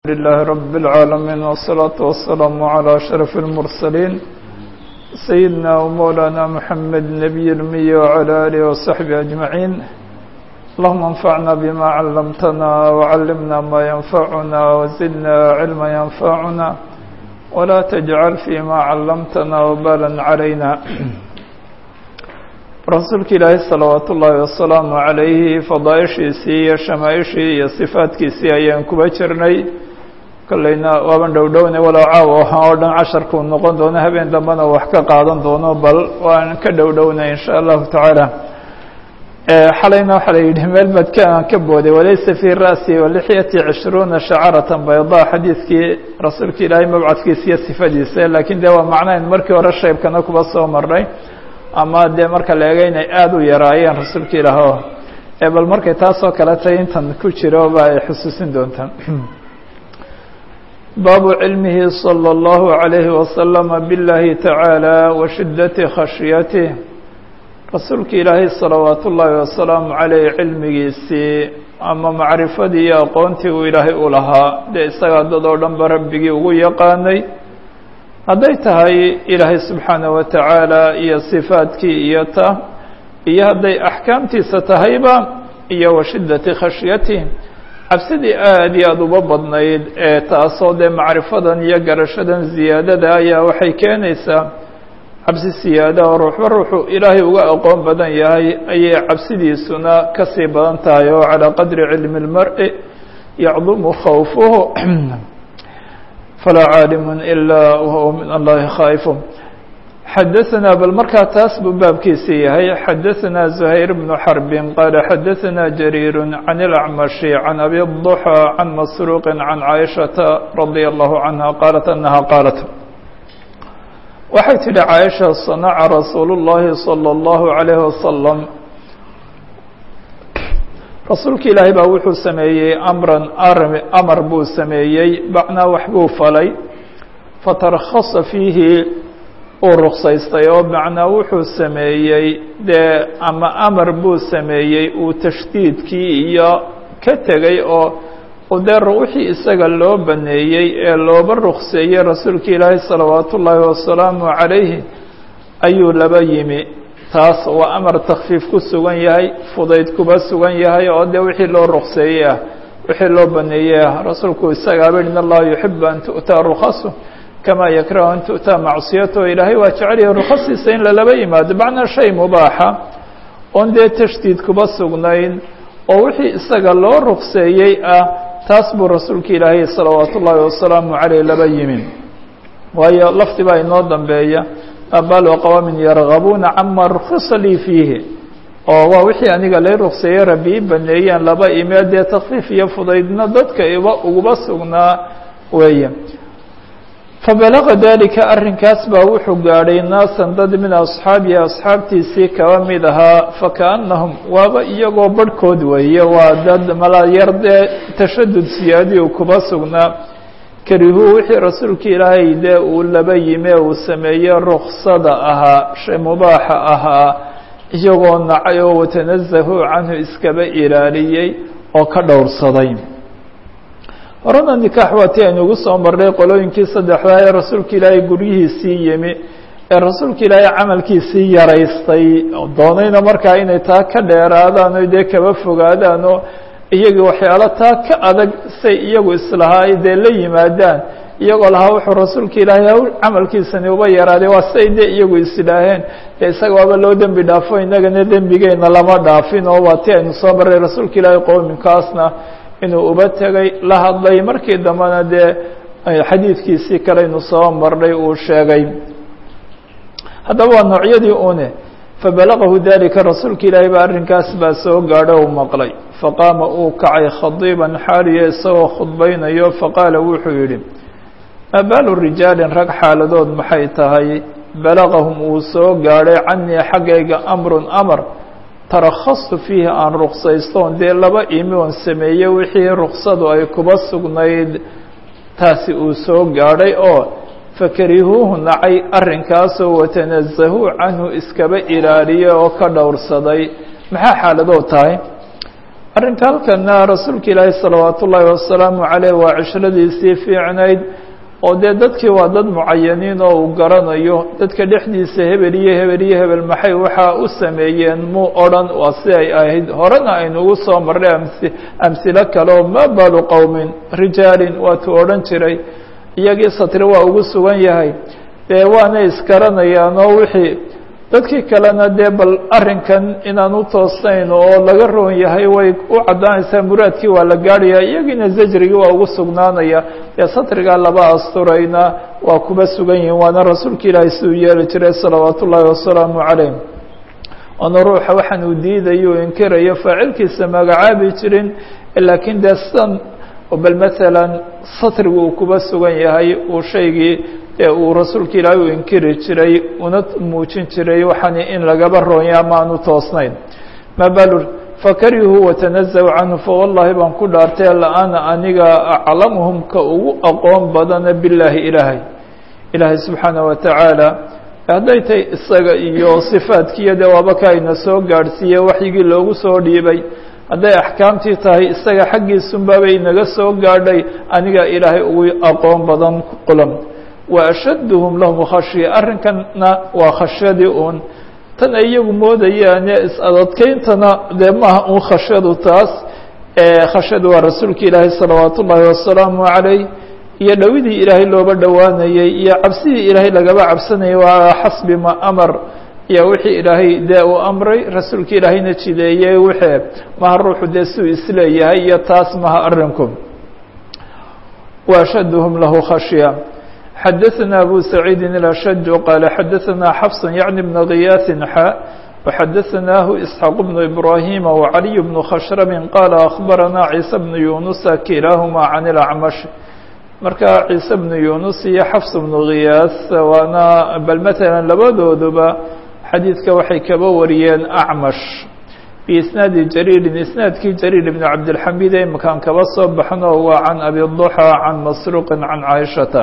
لله رب العالمين والصلاة والسلام على أشرف المرسلين سيدنا ومولانا محمد نبي المي وعلى آله وصحبه أجمعين اللهم انفعنا بما علمتنا وعلمنا ما ينفعنا وزدنا علما ينفعنا ولا تجعل فيما علمتنا وبالا علينا rasuulka ilaahay salawaat ullaahi wasalaamu calayhi fadaaishiisii iyo shamaaishii iyo sifaadkiisii ayaan kuba jirnay kolleyna waaban dhowdhownay walow caawa waxaan oo dhan casharkuu noqon doono habeen dambena wax ka qaadan doono bal waan ka dhowdhownay insha allahu tacaala xalayna waxaa la yidhi meel badkaan ka booday walaysa fii ra'si walixyati cishruuna shacaratan baydaa xadiidkii rasuulka ilaahay mabcadkiisa iyo sifadiisa laakiin dee waa macnayn markii hore shaybkana kuba soo marnay ama dee marka la eega inay aada u yaraayeen rasuulka ilaaho ee bal markay taasoo kale tay intan ku jiro ba ay xusuusin doontaan baabu cilmihi salى اllahu عalayhi wasalama biاllahi tacaalى wa shiddati khashyatih rasuulka ilaahay salawaat ullaahi wasalaamu caleyh cilmigiisii ama macrifadii iyo aqoontii uu ilaahay u lahaa dee isagaa dad oo dhan ba rabbigii ugu yaqaanay hadday tahay ilaahay subxaanaه wa tacaala iyo sifaadkii iyo ta iyo hadday axkaamtiisa tahayba iyo wa shiddati khashyatih cabsidii aad iyo aada uba badnayd ee taasoo dee macrifadan iyo garashadan ziyaadada ayaa waxay keenaysaa cabsi siyaada oo ruuxba ruuxuu ilaahay uga aqoon badan yahay ayay cabsidiisuna kasii badan tahay oo calىa qadri cilmi اlmar'i yacdumu khawfuhu falaa caalimu ilaa wahuwa min allahi khaa'ifu xadaثana bal markaa taas buu baabkiisii yahay xadaثana زuhayr bnu xarbin qaala xadaثana jariir can اlacmashi can abi الضuxى can masruuqi can caaishaةa radia allahu canha qaalat anaha qaalat waxay tidhi caaisha sanaca rasuulu اllahi salى اllahu عalayhi wasalam rasuulka ilaahay baa wuxuu sameeyey amran amar buu sameeyey bacnaa wax buu falay fatarakhasa fiihi uu ruksaystay oo macnaa wuxuu sameeyey dee ama amar buu sameeyey uu tashdiidkii iyo ka tegey oo dee wixii isaga loo baneeyey ee looba rukseeyey rasuulka ilaahay salawaat ullaahi wasalaamu calayhi ayuu laba yimi taas waa amar takfiif ku sugan yahay fudayd kuba sugan yahay oo dee wixii loo rukseeyey ah wixii loo baneeyey ah rasuulku isagaaba in allaha yuxibu an tu'taa rukasu kama yakrahu an tu'taa macsiyatahu ilaahay waa jecelyahay rukhasiisa in lalaba yimaado macnaa shay mubaaxa oon dee tashdiid kuba sugnayn oo wixii isaga loo rukseeyey ah taas buu rasuulka ilaahay salawaat ullaahi wasalaamu caleyh laba yimi waayo lafdi baa inoo dambeeya abalo qawaamin yargabuuna cama rukhisa lii fiihi oo waa wixii aniga lay rukseeyey rabbi i baneeyeen laba imee dee takfiif iyo fudaydna dadka iba uguba sugnaa weeye fabalaga dalika arrinkaas baa wuxuu gaadhay naasan dad min asxaabihi asxaabtiisii kaba mid ahaa fakaannahum waaba iyagoo barhkood weeye waa dad mala yar dee tashadud siyaadi u kuba sugnaa karihuu wixii rasuulka ilaahay dee uu laba yime uu sameeyey ruksada ahaa shay mubaaxa ahaa iyagoo nacay oo watanazahuu canhu iskaba ilaaliyey oo ka dhowrsaday horena nikaax waa ti aynu ugu soo marnay qolooyinkii saddexdaa ee rasuulka ilaahay guryihiisii yimi ee rasuulka ilaahay camalkiisii yaraystay doonayna markaa inay taa ka dheeraadaan o dee kaba fogaadaan oo iyagii waxyaalo taa ka adag say iyagu islahaa dee la yimaadaan iyagoo lahaa wuxuu rasuulka ilaahay haw camalkiisani uba yaraaday waa say dee iyagu isidhaaheen dee isaga waaba loo dembi dhaafo innagana dembigeyna lama dhaafin oo waa ti aynu soo marray rasuulka ilaahay qowminkaasna inuu uba tegay la hadlay markii dambena dee xadiidkiisii kaleynu soo marnay uu sheegay haddaba waa noocyadii une fabalagahu dalika rasuulka ilaahay baa arrinkaas baa soo gaadho u maqlay faqaama uu kacay khadiiban xaaliya isagoo khudbaynayo faqaala wuxuu yidhi maa baalu rijaalin rag xaaladood maxay tahay balagahum uu soo gaadhay canii xaggayga amrun amar tarakhastu fiihi aan ruksaystoon dee laba imi oon sameeye wixii ruksadu ay kuba sugnayd taasi uu soo gaadhay oo fakarihuuhu nacay arrinkaasoo watanazahuu canhu iskaba ilaaliya oo ka dhowrsaday maxaa xaaladood tahay arrinka halkana rasuulka ilaahi salawaat ullaahi wasalaamu caleyh waa cishiradiisii fiicnayd oo dee dadkii waa dad mucayaniin oo uu garanayo dadka dhexdiisa hebel iyo hebel iyo hebel maxay waxaa u sameeyeen muu odhan waa si ay ahayd horena aynu ugu soo marray amsi amsilo kale oo ma balu qowmin rijaalin waatuu odhan jiray iyagii satri waa ugu sugan yahay dee waanay isgaranayaan oo wixii dadkii kalena dee bal arrinkan inaan u toosayn oo laga roon yahay way u caddaanaysaa muraadkii waa la gaadhaya iyagiina zajrigii waa ugu sugnaanaya dee satrigaa laba asturayna waa kuba sugan yihiin waana rasuulka ilaahay siduu yeeli jiray salawaat ullaahi wasalaamu calayh oona ruuxa waxaan uu diidayo u inkirayo faacilkiisa magacaabi jirin laakiin dee sidan bal maalan satrigu uu kuba sugan yahay uu shaygii ee uu rasuulka ilaahay u inkiri jiray una muujin jiray waxaani in lagaba roonya ama aan u toosnayn ma balu fakarihuu watanazaw canhu fawallahi baan ku dhaartay la-ana aniga aclamuhum ka ugu aqoon badana billaahi ilaahay ilaahay subxaana wa tacaala hadday tahay isaga iyo sifaadkiiyo dee waaba ka ayna soo gaadhsiiye waxyigii loogu soo dhiibay hadday axkaamtii tahay isaga xaggiisunbaabay inaga soo gaadhay aniga ilaahay ugu aqoon badan qulam wa ashadduhum lahum khashya arrinkanna waa khashyadii uun tan ay iyagu moodayaane is-adadkeyntana dee maaha un khashyadu taas khashyadu waa rasuulka ilaahay salawaat ullaahi wasalaamu calayh iyo dhowidii ilaahay looba dhowaanayey iyo cabsidii ilaahay lagaba cabsanayay waa xasbi ma amar iyo wixii ilaahay dee uu amray rasuulka ilaahayna jideeyey wixii maha ruuxu dee siduu isleeyahay iyo taas maha arrinku wa ashadduhum lahu khashya xadaثna abu saciidi الأshج qال xadaثna xفص yعnي بن غiyاث xا وxadaثnah إسحاq بن إbrاhيm وعلي بن khشhrب qال أخbarana عيسى بن يuنس kilاahma عن الأعmش marka ciise بن يuنس iyo xفص بن غiyاث waana bal mثalا labadooduba xadiidka waxay kaba wariyeen أعmش بisnaadi jrيri isnaadkii jrيr بن cabdالحamid ee makaan kaba soo baxno waa can abi الضحى can masروq can caaشhaةa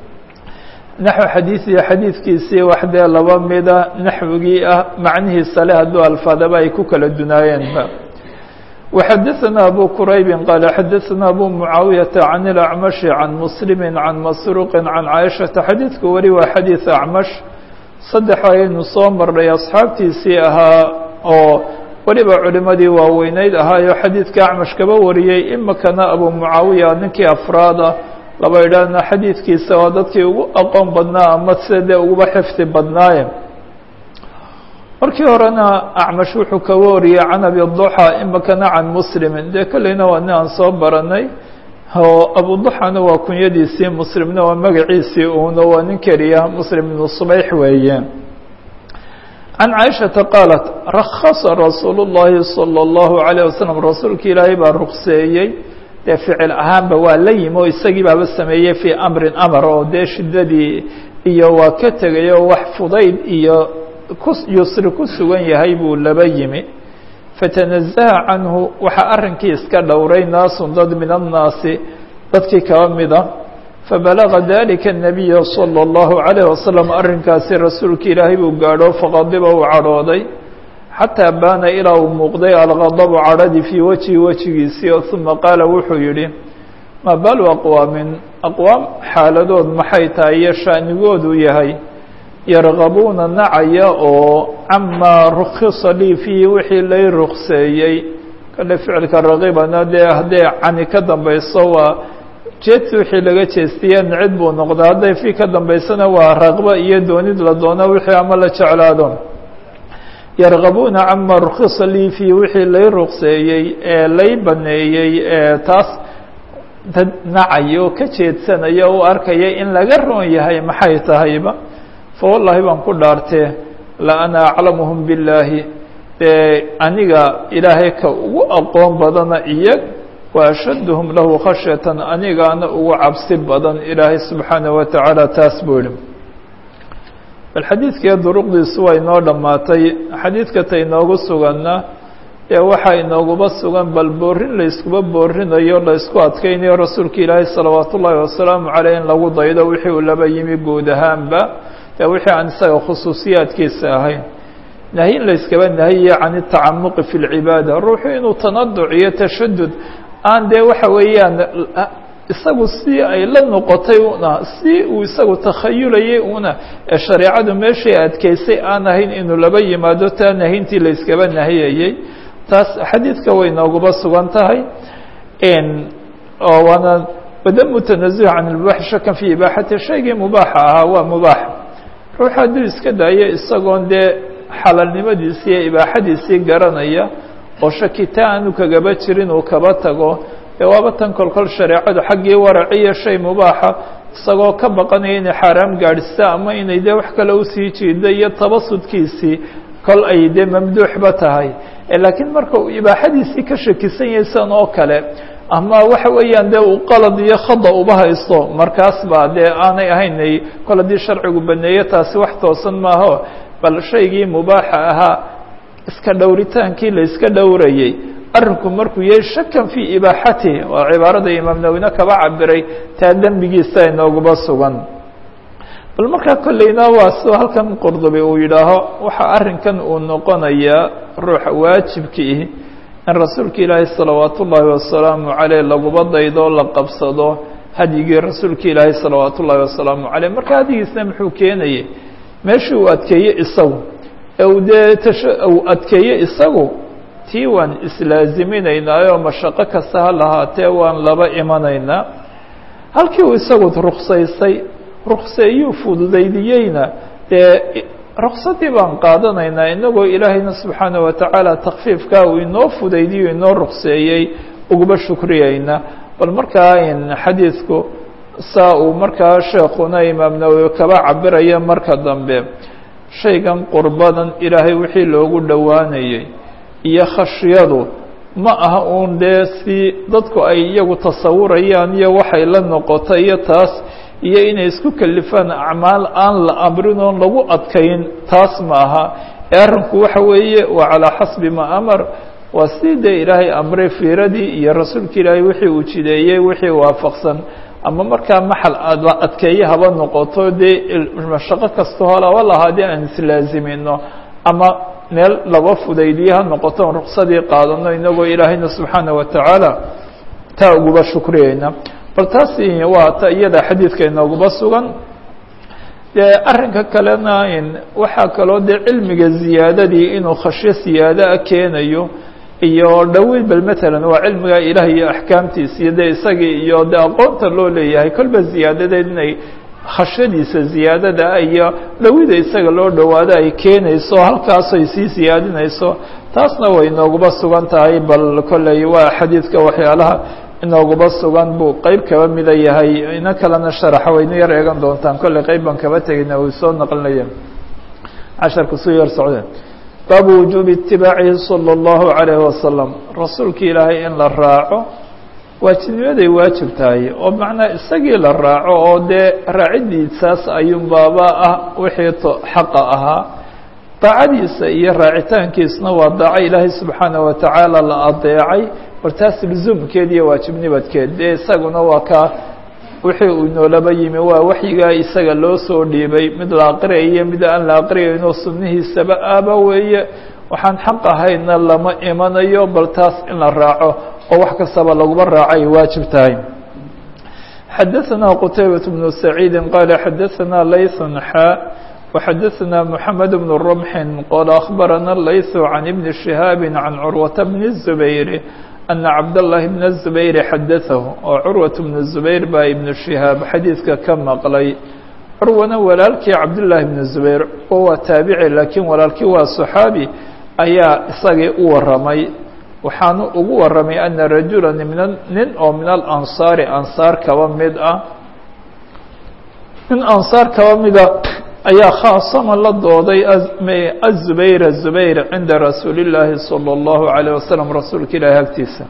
naxو xadiiثiyo xadiidkiisii wax dee laba mida naxwigii ah macnihiisa le hadduu alfaadaba ay ku kala dunaayeenba وxadaثna abu quraybi qaala xadaثna abu mucaawiyaةa can الأcmaشhi can muslimi can masruuqi can caaishaةa xadiidku weli waa xadiiث acmash saddex ayaynu soo marnay asxaabtiisii ahaa oo weliba culimadii waaweyneyd ahaayo xadiidka acmash kaba wariyey imikana abu mucaawiya ninkii afraada laba idhaahna xadiidkiisa waa dadkii ugu aqoon badnaa ama sida dee uguba xifdi badnaaye markii horena acmash wuxuu kaga wariyey can abi duxa imikana can muslimin dee kolleyna waa nin aan soo baranay oo abuduxana waa kunyadiisii muslimna waa magaciisii uuna waa nin keliya muslim ibnu subayx weeye can caaishata qaalat rakhasa rasuulu llahi salى اllahu عalيه wasalam rasuulka ilaahay baa rukseeyey dee ficil ahaanba waa la yimi oo isagii baaba sameeyey fii amrin amar oo dee shiddadii iyo waa ka tegay oo wax fudayd iyo ku yusri ku sugan yahay buu laba yimi fatanazaha canhu waxaa arrinkii iska dhowray naasun dad min annaasi dadkii kaba mida fabalaga dalika الnabiya salى اllahu عalayه wasalam arrinkaasi rasuulka ilaahay buu gaadho faqadiba uu cadhooday xataa baana ilaa uu muuqday algadabu cadhadii fii wejhi wejigiisii oo uma qaala wuxuu yidhi ma balu aqwaamin aqwaam xaaladood maxay tahay iyo shaanigoodu yahay yargabuuna nacaya oo camaa rukhisa lii fiihi wixii lay rukseeyey kale ficilka raqibana dee hadday cani ka dambayso waa jeedsi wixii laga jeestiye nicid buu noqdaa hadday fii ka dambaysana waa raqbo iyo doonid la doono wixii ama la jeclaado yargabuuna cama rukhisa lii fiihi wixii lay rukseeyey ee lay baneeyey ee taas dad nacaya oo ka jeedsanaya o u arkaya in laga roon yahay maxay tahayba fawallahi baan ku dhaartee la ana aclamuhum billaahi dee aniga ilaahay ka ugu aqoon badana iyag wa ashadduhum lahu khashyatan anigaana ugu cabsi badan ilaahay subxaanaه wa tacaala taas buu yihi bal xadiidkii duruqdiisu waa inoo dhammaatay xadiidka ta inoogu suganna ee waxaa inooguba sugan bal boorin layskuba boorinayo laysku adkeynayo rasuulka ilaahay salawaat ullaahi wasalaamu caleyh in lagu daydo wixii uu laba yimi guud ahaanba dee wixii aan isaga khusuusiyaadkiisa ahayn nahyin layskaba nahiye can الtacamuqi fi اlcibaada ruuxu inuu tanaduc iyo tashadud aan dee waxa weeyaan isagu si ay la noqotay una si uu isagu takhayulayay una ee shareecadu meeshay adkeysay aan ahayn inuu laba yimaado taa nahintii layskaba nahiyayey taas xadiidka way nooguba sugan tahay oo waana wadamu tanazuh can اlmubaax shakan fi ibaaxati shaygii mubaaxa ahaa waa mubaax ruux hadduu iska daayo isagoon dee xalaalnimadiisii iyo ibaaxadiisii garanaya oo shakita aanu kagaba jirin uu kaba tago dee waaba tan kolkol shareecadu xaggii waraciyo shay mubaaxa isagoo ka baqanaya inay xaaraam gaadhisa ama inay dee wax kale usii jiida iyo tabasudkiisii kol ay dee mamduuxba tahay laakiin marka uu ibaaxadiisii ka shakisan yahay san oo kale ama waxa weeyaan dee uu qalad iyo khada uba haysto markaas baa dee aanay ahaynay kol haddii sharcigu baneeye taasi wax toosan maaho bal shaygii mubaaxa ahaa iska dhowritaankii la iska dhowrayey arrinku markuu yahay shakan fii ibaaxatihi waa cibaarada imaam nawine kaba cabiray taa dembigiisa inooguba sugan bal markaa kolleyna waa sidoo halkan qurdubi uu yidhaaho waxa arrinkan uu noqonayaa ruuxa waajibkiih in rasuulka ilaahay salawaat ullaahi wasalaamu caleyh laguba daydo la qabsado hadyigii rasuulka ilaahay salawaat ullaahi wasalaamu caleyh marka hadyigiisna muxuu keenayay meeshii uu adkeeye isagu ee uu dee tash uu adkeeye isagu tii waan islaaziminaynaayo mashaqo kasta ha lahaatee waan laba imanaynaa halkii uu isagu ruksaysay rukseeyuu fududaydiyeyna dee ruksadii baan qaadanaynaa inagoo ilaahayna subxaana wa tacaala takfiifkaa uu inoo fudaydiyo inoo rukseeyey uguba shukriyeyna bal markaa xadiidku saa uu markaa sheekuna imaam nawowi kaba cabiraya marka dambe shaygan qurbadan ilaahay wixii loogu dhowaanayey iyo khashyadu ma aha uun dee si dadku ay iyagu tasawurayaan iyo waxay la noqota iyo taas iyo inay isku kalifaan acmaal aan la amrin oon lagu adkayn taas ma aha ee arrinku waxa weeye waa calaa xasbi ma amar waa si dee ilaahay amray fiiradii iyo rasuulka ilaahay wixii uu jideeyey wixii waafaqsan ama markaa maxal aad adkeeye haba noqoto dee mashaqo kasta holaba lahaadee aan islaazimino ama meel laba fudaydiye ha noqoto on ruksadii qaadano inagoo ilaahayna subxaana wa tacaala taa uguba shukriyeyna bal taas waa ta iyada xadiidka inooguba sugan dee arrinka kalena waxaa kaloo dee cilmiga ziyaadadii inuu khashyo siyaadaah keenayo iyo dhowid bal matalan waa cilmiga ilaah iyo axkaamtiisa iyo dee isagii iyo de aqoonta loo leeyahay kolba ziyaadadeed inay khashyadiisa ziyaadada iyo dhowida isaga loo dhowaado ay keenayso halkaas ay sii siyaadinayso taasna way inooguba sugan tahay bal kolley waa xadiidka waxyaalaha inooguba sugan buu qeyb kaba mida yahay ina kalena sharaxa wayna yar eegan doontaan kolley qeyb baan kaba tegayna uu soo naqlinaya casharka suu yar socdeen baabu wujuubi itibaacihi salى اllahu عalayh wasalam rasuulka ilaahay in la raaco waajibnimaday waajib tahay oo macnaa isagii la raaco oo dee raacidiisaas ayuun baaba ah wixii to xaqa ahaa daacadiisa iyo raacitaankiisna waa daaco ilaahay subxaana wa tacaala la adeecay wartaas lusuumkeed iyo waajibnibadkeed dee isaguna waa kaa wixii uu noolaba yimi waa waxyigaa isaga loo soo dhiibay mid la aqriyayo mid aan la aqriyayno sunnihiisaba aaba weeye waxaan xaq ahayna lama imanayo bal taas in la raaco oo wax kastaba laguma raaco ay waajib tahay xadaثna qtaybaة بن سacيidi qala xadaثna layث xا وxadaثna mحamed بن رمح qala أخbarana layث عan iبn شhihاab عan curwaة بن الزbayr أna cabdاللahi بن الزbayr xadaثahu oo curwaة بن الزbayr baa iبn شhihaab xadiidka ka maqlay curwana walaalkii cabdاللahi بن الزbayr oo waa taabici lakiin walaalkii waa صxaabi ayaa isagii u waramay waxaanu ugu waramay ana rajula nin oo min alansaari ansaar kaba mid ah nin ansaar kaba mida ayaa khaasama la dooday azubayr zubayr cinda rasuuli اllaahi salى اllahu عalيه wasalam rasuulka ilaahi agtiisa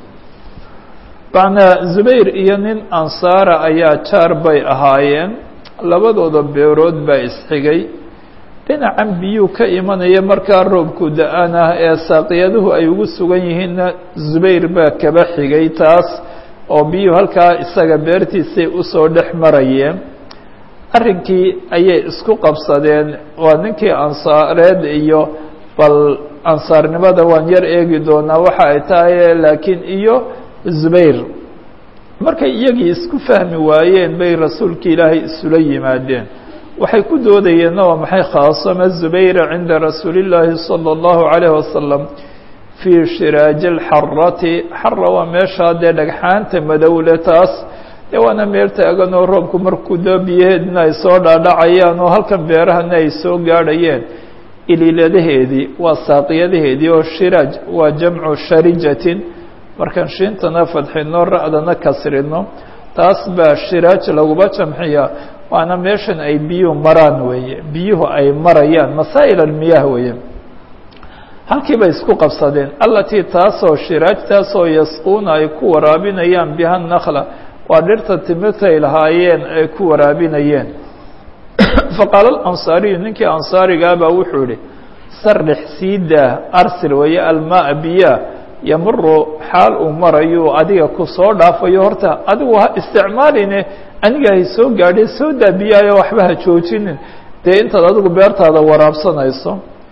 macnaa zubayr iyo nin ansaara ayaa jaar bay ahaayeen labadooda beerood baa isxigay dhinacan biyuu ka imanaya markaa roobku da-an ah ee saaqiyaduhu ay ugu sugan yihiinna zubayr baa kaba xigay taas oo biyuhu halkaa isaga beertiisay usoo dhex marayeen arrinkii ayay isku qabsadeen waa ninkii ansaareed iyo bal ansaarnimada waan yar eegi doonaa waxa ay tahay laakiin iyo zubayr markay iyagii isku fahmi waayeen bay rasuulka ilaahay isula yimaadeen waxay ku doodayeenna waa maxay khaasama zubayra cinda rasuuli llaahi salى اllahu عalayh wasalam fii shiraaji اlxarati xara waa meeshaa dee dhagxaanta madowle taas dee waana meel taagan oo roobku markuu doo biyaheedna ay soo dhaadhacayaan oo halkan beerahana ay soo gaadhayeen iliiladaheedii waa saaqiyadaheedii oo shiraaj waa jamcu sharijatin markaan shiintana fadxino ra'dana kasrino taas baa shiraaj laguba jamxiyaa waana meeshan ay biyuhu maraan weeye biyuhu ay marayaan masaa'il almiyaah weeye halkii bay isku qabsadeen allatii taasoo shiraaj taasoo yasquuna ay ku waraabinayaan biha nakla waa dhirta timirtay lahaayeen ay ku waraabinayeen faqaala alansaariyu ninkii ansaarigaa baa wuxuu yihi sarix sii daa arsil weeye almaa biyaa yamuru xaal uu marayo adiga ku soo dhaafayo horta adigu ha isticmaaline aniga hay soo gaadhay soo daa biyaayo waxba ha joojinin dee intaad adigu beertaada waraabsanayso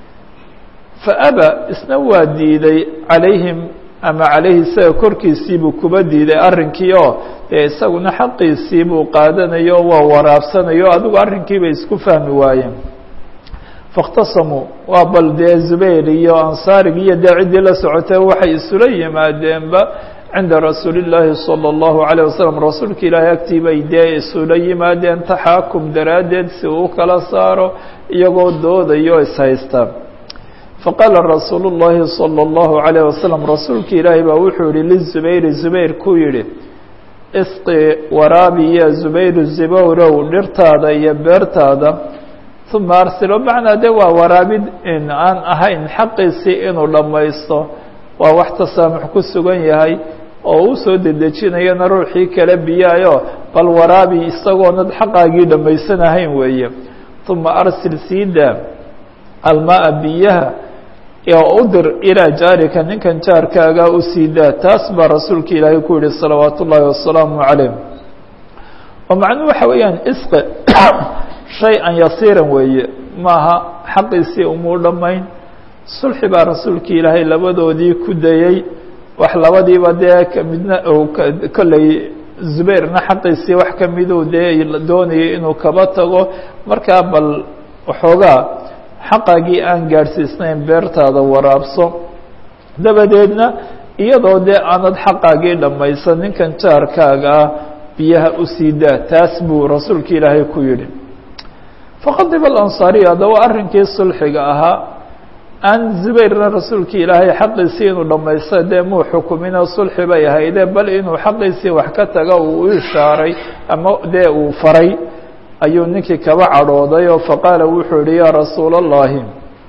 fa aba isna waa diiday calayhim ama calayhi isaga korkiisiibuu kuba diiday arrinkii oo dee isaguna xaqiisii buu qaadanayo o waa waraabsanayo adigu arrinkiibay isku fahmi waayeen faاkhtasamuu waa bal dee zubayr iyo ansaarigi iyo dee ciddii la socotay waxay isula yimaadeenba cinda rasuuli اllaahi salى اllahu عalيه wasalam rasuulka ilaahay agtii bay dee isula yimaadeen taxaakum daraaddeed si uu kala saaro iyagoo doodayo ishaysta faqaala rasuulu اllahi salى اllahu عalيه wasalam rasuulka ilaahay baa wuxuu yihi lizubayri zubayr ku yihi isqi waraabi ya zubayru zibowrow dhirtaada iyo beertaada uma arsilo macnaa de waa waraabid in aan ahayn xaqiisii inuu dhammaysto waa wax tasaamux ku sugan yahay oo u soo dedejinayana ruuxii kala biyaayo bal waraabi isagoonad xaqaagii dhammaysanahayn weeye uma arsil siida almaa biyaha oo u dir ilaa jaarika ninkan jaarkaaga u siidaa taas baa rasuulka ilaahay ku yihi salawaat ullaahi wasalaamu calayh oo macnuhu waxa weeyaan isqi shay-an yasiiran weeye maaha xaqiisii umuu dhammayn sulxi baa rasuulka ilaahay labadoodii ku dayey wax labadiiba dee kamidna kolley zubayrna xaqiisii wax kamiduu dee doonayay inuu kaba tago markaa bal waxoogaa xaqaagii aan gaadhsiisnayn beertaada waraabso dabadeedna iyadoo dee aanad xaqaagii dhammaysan ninkan jaarkaaga ah biyaha u sii daa taas buu rasuulka ilaahay ku yidhi faqadiba alansaariya haddaba arrinkii sulxiga ahaa aan zubayrna rasuulka ilaahay xaqiisii inuu dhammaysta dee muu xukumino sulxi bay ahayde bal inuu xaqiisii wax ka taga uu u ishaaray ama dee uu faray ayuu ninkii kaba cadhooday oo faqaala wuxuu yihi yaa rasuula اllahi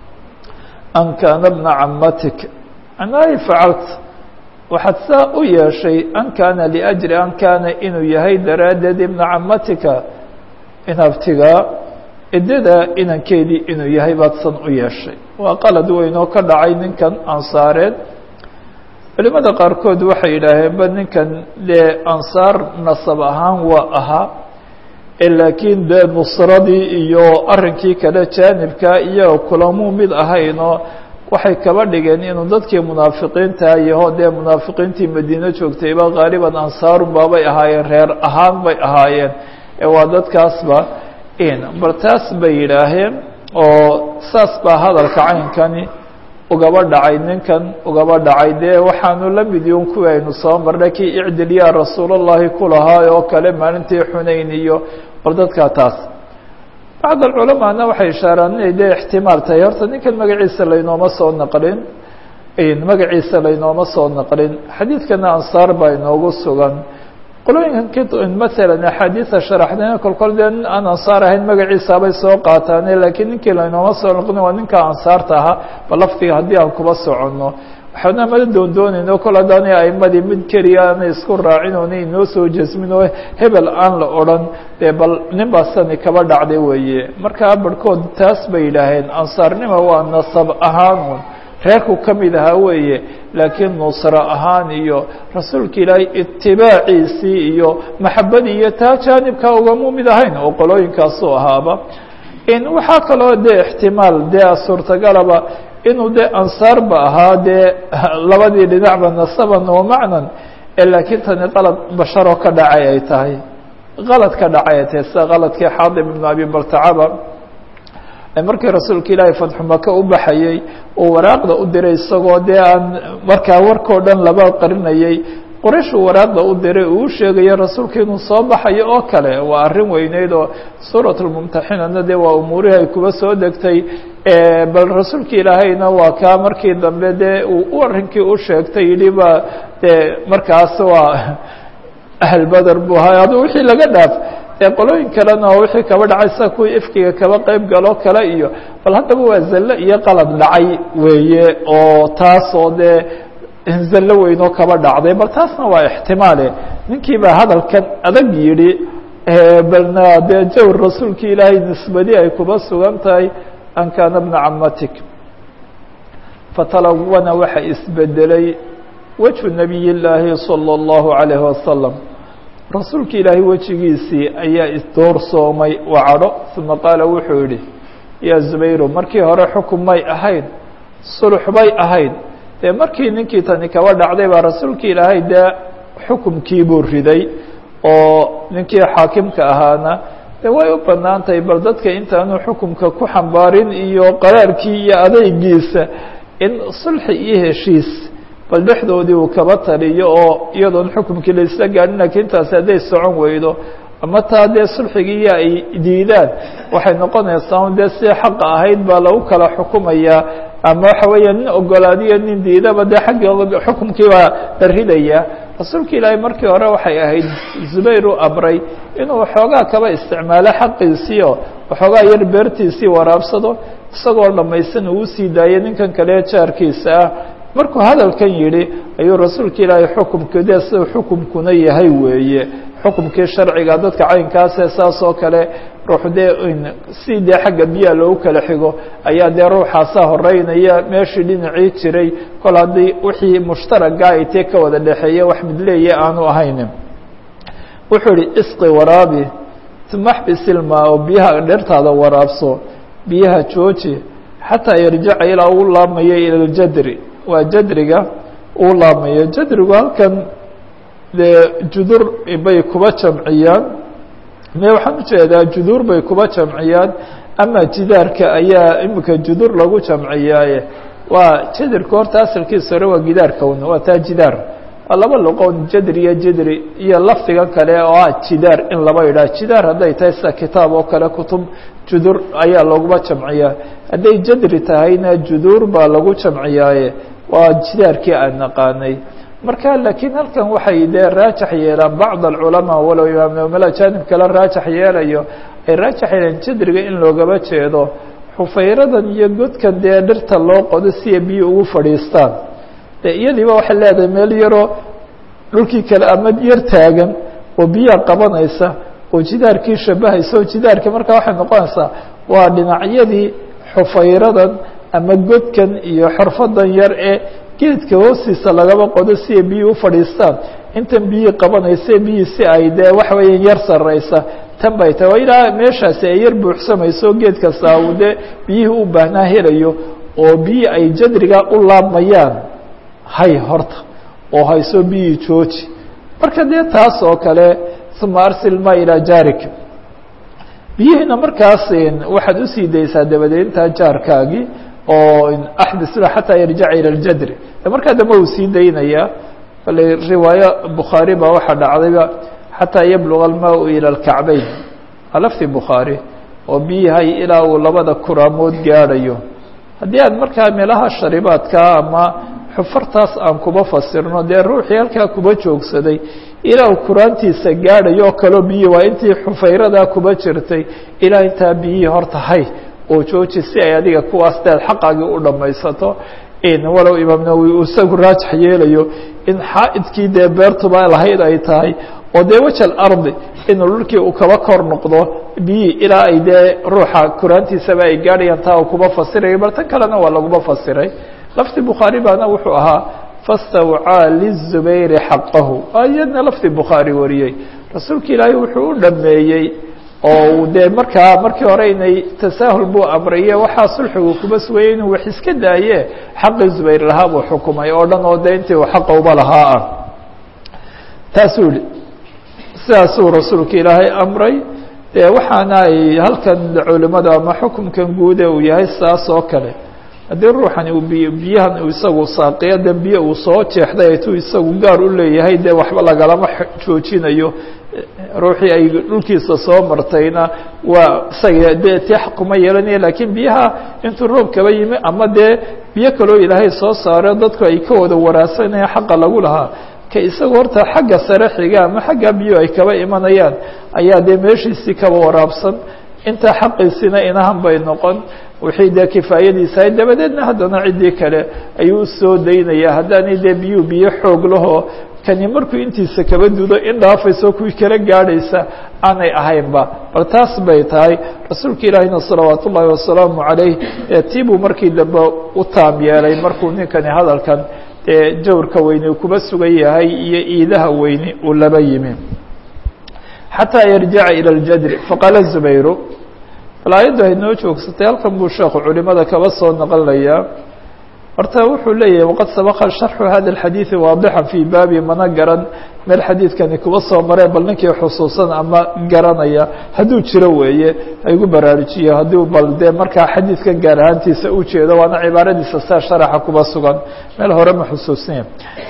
an kaana bna camatik anay facalt waxaad saa u yeeshay an kaana liajri an kaana inuu yahay daraaddeed ibna camatika inabtigaa ciddada inankeedii inuu yahay baad san u yeeshay waa qalad weyn oo ka dhacay ninkan ansaareed culimada qaarkood waxay yidhaaheen ba ninkan dee ansaar nasab ahaan waa ahaa laakiin dee nusradii iyo arrinkii kale jaanibka iyaga kulamuu mid ahaynoo waxay kaba dhigeen inuu dadkii munaafiqiinta yaho dee munaafiqiintii madiine joogtayba haaliban ansaarun baabay ahaayeen reer ahaan bay ahaayeen ee waa dadkaasba in bal taas bay yidhaaheen oo saas baa hadalka caynkani ugaba dhacay ninkan ugaba dhacay dee waxaanu la mid yun kuwii aynu soo marnay kii icdil yaa rasuulallahi ku lahaa oo kale maalintii xunayn iyo bal dadkaa taas bacd alculamaana waxay ishaaraan inay dee ixtimaal tahay horta ninkan magaciisa laynooma soo naqlin magaciisa laynooma soo naqlin xadiidkana ansaar baa inoogu sugan qolooyinkan masalan axaadiisa sharaxdayna kolkol dee nin aan ansaar ahayn magaciisaabay soo qaataane laakiin ninkii laynooma soo naqlin waa ninka ansaarta ahaa ba lafdiga haddii aan kuba soconno waxaana mala doondoonayno kol haddaanay aimadii mid keliya aanay isku raacin oona inoo soo jasmin oo hebel aan la odhan dee bal nin baasani kaba dhacday weeye markaa barhkood taas bay yidhaaheen ansaarnima waa nasab ahaanun reerku ka mid ahaa weeye laakiin nusro ahaan iyo rasuulka ilaahay itibaaciisii iyo maxabadii iyo taa jaanibkaa ugamu mid ahayn oo qolooyinkaasuu ahaaba waxaa kaloo dee ixtimaal dee suurtagalaba inuu dee ansaarba ahaa dee labadii dhinacba nasaban wa macnan laakiin tani qalad basharoo ka dhacay ay tahay qalad ka dhacay ay tahay sida qaladkii xaadim ibnu abi baltacaba markii rasuulka ilaahay fatxu maka u baxayey uu waraaqda u diray isagoo dee aan markaa warkao dhan laba qarinayay qorayshuu waraaqda u diray uu u sheegayo rasuulka inuu soo baxayo oo kale waa arrin weyneyd oo suurat lmumtaxinana dee waa umuurihii ay kuba soo degtay bal rasuulka ilaahayna waa kaa markii dambe dee uu arrinkii u sheegtay yidhi ba dee markaas waa ahlbeder buu ahay adu wixii laga dhaaf ee qolooyin kalena oo wixii kaba dhacay sida kuwii ifkiga kaba qeyb galoo kale iyo bal haddaba waa zallo iyo qalad dhacay weeye oo taas oo dee zallo weynoo kaba dhacday bal taasna waa ixtimaale ninkii baa hadalkan adag yidhi balna dee jawr rasuulki ilaahay nisbadi ay kuba sugan tahay an kaana bna camatik fatalawana waxa isbedelay wejhu nabiy llaahi salى اllahu عalayhi wasalam rasuulka ilaahay wejigiisii ayaa isdoorsoomay waa cadho uma qaala wuxuu yihi yaa zubayru markii hore xukun may ahayn sulux bay ahayd dee markii ninkii tani kaba dhacday baa rasuulka ilaahay dee xukumkii buu riday oo ninkii xaakimka ahaana de way u banaan tahay bal dadka intaanu xukumka ku xambaarin iyo qaraarkii iyo adeygiisa in sulxi iyo heshiis bal dhexdoodii uu kaba taliyo oo iyadoon xukumkii la isla gaadhin lakiin taasi hadday socon weydo ama taa dee sulxigiiyo ay diidaan waxay noqonaysaa dee si xaqa ahayd baa lagu kala xukumayaa ama waxa weeya nin ogolaadiyo nin diidaba dee xaggi xukumkii baa la ridaya rasuulka ilaahay markii hore waxay ahayd zubayr u amray inuu waxoogaa kaba isticmaalo xaqiisii oo waxoogaa yar beertiisii waraabsado isagoo dhamaysan uu usii daayay ninkan kale jaarkiisa ah markuu hadalkan yidhi ayuu rasuulka ilaahay xukumka de sida xukumkuna yahay weeye xukumkii sharciga dadka caynkaasee saas oo kale ruux dee si dee xagga biyaha loogu kala xigo ayaa dee ruuxaasaa horeynaya meeshii dhinacii jiray kol haddii wixii mushtaraga ay tee ka wada dhexeeya wax midleeya aanu ahayn wuxuu yihi isqi waraabi tumaxbisilma oo biyaha dhertaada waraabso biyaha jooji xataa yarjaca ilaa uu laabmayo ila ljadri waa jadriga uu laabmayo jadrigu halkan dee judur bay kuba jamciyaan me waxaan ujeedaa juduur bay kuba jamciyaan ama jidaarka ayaa imika judur lagu jamciyaaye waa jadirka horta asalkiisa hore waa gidaarka un waa taa jidaar waa laba luqoon jadri iyo jidri iyo lafdigan kale oo ah jidaar in laba yidhaha jidaar hadday tahay sida kitaab oo kale kutub judur ayaa laguma jamciyaa hadday jadri tahayna juduur baa lagu jamciyaaye waa jidaarkii aan naqaanay marka laakiin halkan waxay dee raajax yeelaan bacd alculamaa walow imaam nawmala jaanib kale raajax yeelayo ay raajax yeelaan jadriga in loogaba jeedo xufayradan iyo godkan dee dhirta loo qodo si ay biyo ugu fadhiistaan de iyadiiba waxay leedahay meel yaroo dhulkii kale ama yar taagan oo biyaha qabanaysa oo jidaarkii shabahaysa oo jidaarkii marka waxay noqonaysaa waa dhinacyadii xufayradan ama godkan iyo xorfadan yar ee geedka hoostiisa lagaba qodo si ay biyii u fadhiistaan intan biyihii qabanaysa biyii si ay dee waxa weeya yar sarraysa tan bay tahay waa ilaa meeshaasi ay yar buuxsamayso geed kasta uu dee biyihii u baahnaa helayo oo biyii ay jadriga u laabmayaan hay horta oo hayso biyii jooji marka dee taas oo kale uma arsil ma ilaa jaarik biyihiina markaas waxaad usii daysaa dabadeedintaa jaarkaagii oo axdisla xataa yarjaca ilى اljadri markaa dambe uu sii daynayaa bale riwaayo bukhaari baa waxaa dhacdayba xataa yabluga almaa ilى اlkacbayn waa lafti bukhaari oo biyahay ilaa uu labada kuraamood gaadhayo haddii aad markaa meelaha sharibaadkaa ama xufartaas aan kuba fasirno dee ruuxii halkaa kuba joogsaday ilaa uu kuraantiisa gaadhayo oo kaleo biyi waa intii xufayradaa kuba jirtay ilaa intaa biyihii horta hay oo jooji si ay adiga kuwaas deed xaqaagii u dhamaysato walow imaam nawowi uu isagu raajax yeelayo in xaa'idkii dee beertuba lahayd ay tahay oo dee wejal ardi inuu dhulkii uu kaba kor noqdo biyii ilaa ay dee ruuxa kuraantiisaba ay gaadhayaan taa uu kuba fasirayo bal tan kalena waa laguma fasiray lafdi bukhaari baana wuxuu ahaa fastawcaa lizubayri xaqahu iyadna lafdi bukhaari wariyey rasuulka ilaahay wuxuu u dhameeyey oo dee markaa markii hore inay tasaahul buu amraye waxaa sulxigu kuba sugayay inuu wax iska daaye xaqii zubayr lahaa buu xukumay oo dhan oo dee intii uu xaqa uba lahaa ah taasuu yihi sidaasuu rasuulka ilaahay amray dee waxaana ay halkan culimada ama xukumkan guude uu yahay saas oo kale haddii ruuxani uu biy biyahan uu isagu saaqiyo de biyo uu soo jeexday tu isagu gaar u leeyahay dee waxba lagalama joojinayo ruuxii ay dhulkiisa soo martayna waa isaga dee ti xaquma yeelanaya lakiin biyaha intuu roob kaba yimi ama dee biyo kaloo ilaahay soo saaro dadku ay ka wada waraagsanaya xaqa lagu lahaa ka isagu horta xagga sare xiga ama xagga biyo ay kaba imanayaan ayaa dee meeshiisii kaba waraabsan intaa xaqiisina inahan bay noqon wixii dee kifaayadiisahay dabadeedna haddana ciddii kale ayuu usoo daynaya haddaanay dee biyuu biyo xoog lahoo kani markuu intiisa kaba dudo in dhaafayso kuwii kala gaadhaysa aanay ahaynba bal taas bay tahay rasuulka ilaahina salawaat ullaahi wasalaamu calayh tii buu markii dambe u taam yeelay markuu ninkani hadalkan dee jawrka weyne kuba sugan yahay iyo iidaha weyne uu laba yimi xataa yarjica ilى اljadri faqaala zubayru bal aayaddu hay noo joogsatay halkan buu sheekhu culimada kaba soo naqlinayaa horta wuxuu leeyahay waqad sabaqa sharxu hada اxadiiثi waadixan fii baabi mana garan meel xadiidkani kuba soo maree bal ninkii xusuusan ama garanaya hadduu jiro weeye haygu baraarujiyo haddii bal dee markaa xadiidkan gaar ahaantiisa u jeedo waana cibaaradiisa saa sharaxa kuba sugan meel hore ma xusuusnaya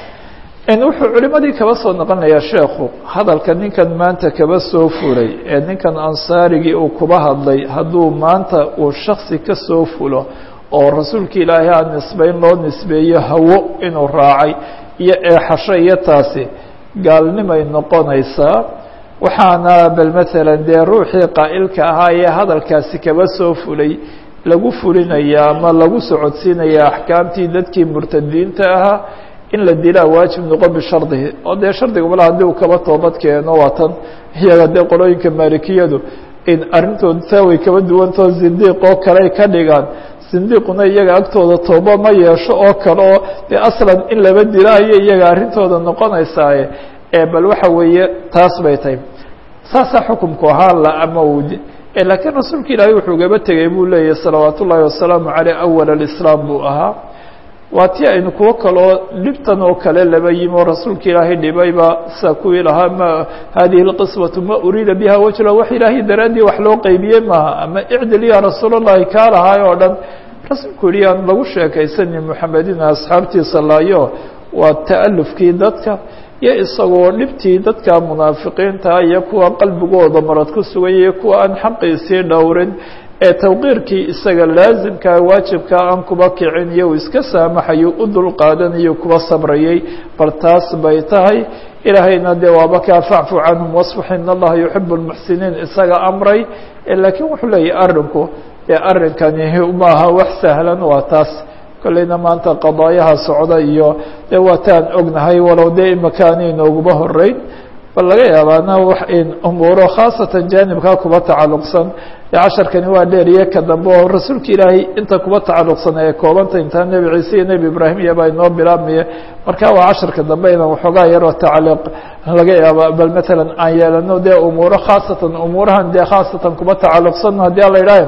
wuxuu culimadii kaba soo noqonayaa sheekhu hadalka ninkan maanta kaba soo furay ee ninkan ansaarigii uu kuba hadlay hadduu maanta uu shaksi ka soo fulo oo rasuulka ilaahay aan nisbeyn loo nisbeeyo hawo inuu raacay iyo eexasho iyo taasi gaalnimay noqonaysaa waxaana bal maalan dee ruuxii qaa'ilka ahaa ee hadalkaasi kaba soo fulay lagu fulinaya ama lagu socodsiinaya axkaamtii dadkii murtadiinta ahaa in la dilaa waajib noqon bishardihi oo dee shardiga mala haddii uu kaba toobad keeno waa tan iyaga dee qolooyinka maalikiyadu in arrintooda taa way kaba duwantao zindiiq oo kale ka dhigaan zindiiquna iyaga agtooda tooba ma yeesho oo kale oo dee aslan in laba dilaayo iyaga arrintooda noqonaysaaye ee bal waxa weeye taas bay tahay saasaa xukumku ahaa la ama uu laakiin rasuulka ilaahay wuxuu gaba tegey buu leeyahy salawaat ullaahi wasalaamu caleyh awal alislaam buu ahaa waa tii aynu kuwo kaloo dhibtan oo kale laba yimi oo rasuulka ilaahay dhibayba sida kuwii lahaa ma hadihi اlqismaةu ma uriida biha wajla wax ilaahay daraaddii wax loo qeybiyey maaha ama icdil ya rasuul اllahi kaa lahaay oo dhan rasuulku yihi aan lagu sheekaysani muxamedina asxaabtiisa laayo waa ta'alufkii dadka iyo isagoo dhibtii dadka munaafiqiinta iyo kuwa qalbigooda marad ku sugan iyo kuwa aan xaqiisii dhowrin ee tawqiirkii isaga laasimkaa waajibkaa aan kuba kicin iyo uu iska saamaxayo u dul qaadanayo kuba sabrayay bal taas bay tahay ilaahayna dee waaba kaa facfu canhum wasfax in allaha yuxibu lmuxsiniin isaga amray laakiin wuxuu leeyahy arrinku dee arrinkani maaha wax sahlan waa taas kolleyna maanta qadaayaha socda iyo dee waataan ognahay walow dee imakaani inooguba horeyn bal laga yaabaana wax in umuuro khaasatan jaanibkaa kuba tacalluqsan casharkani waa dheeriye ka dambe oo rasuulka ilaahay inta kuba tacalluqsan ee koobanta intaa nebi ciise iyo nebi ibraahim iyobaa inoo bilaabmaya marka waa casharka dambe inaan waxoogaa yaroo tacaliiq laga yaaba bal matalan aan yeelano dee umuuro khaasatan umuurahan dee khaasatan kuba tacalluqsan haddii ala idhaah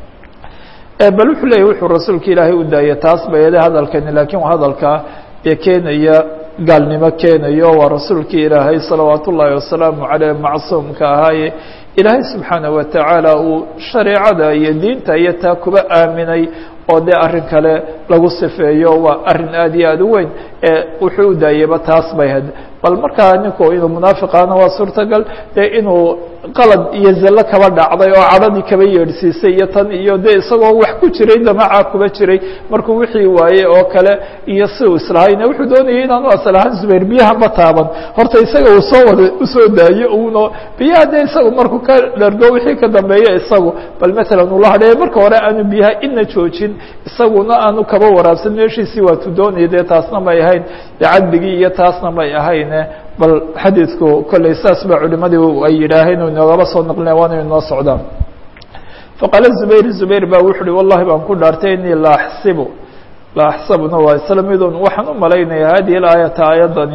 bal wuxuu leeyahy wuxuu rasuulka ilaahay u daayay taas bayade hadalkani laakiin waa hadalka ee keenaya gaalnimo keenayo waa rasuulkii ilaahay salawaat ullaahi wasalaamu caleyh macsuumka ahaaye ilaahay subxaana wa tacaala uu shareecada iyo diinta iyo taa kuba aaminay oo dee arrin kale lagu sifeeyo waa arrin aad iyo aad u weyn ee wuxuu u daayeyba taas bay had bal markaa ninku inuu munaafiqaana waa suurtagal dee inuu qalad iyo zallo kaba dhacday oo cadhadii kaba yeedhsiisay iyo tan iyo dee isagoo wax ku jiray damacaa kuba jiray markuu wixii waayey oo kale iyo si uu islahayna wuxuu doonayay inaanu asal ahaan zubayr biyahanba taaban horta isaga uu soo wada usoo daayo uno biyaha dee isagu markuu ka dhargo wixii ka dambeeya isagu bal matalan ula hadheeye marka hore aanu biyaha ina joojin isaguna aanu kaba waraabsan meeshiisii waatuu doonaya dee taasna may ahayn dee cadligii iyo taasna may ahayn bal xadiidku kolley saas ba culimadii ay yidhaaheen o inoogaba soo naqlinaya waana inoo socdaan faqaala zubayr zubayr ba wuxu uhi wallahi baan ku dhaartay inii la axsibu la axsabuna waa isla midun waxaan u malaynaya hadihi aayata aayadani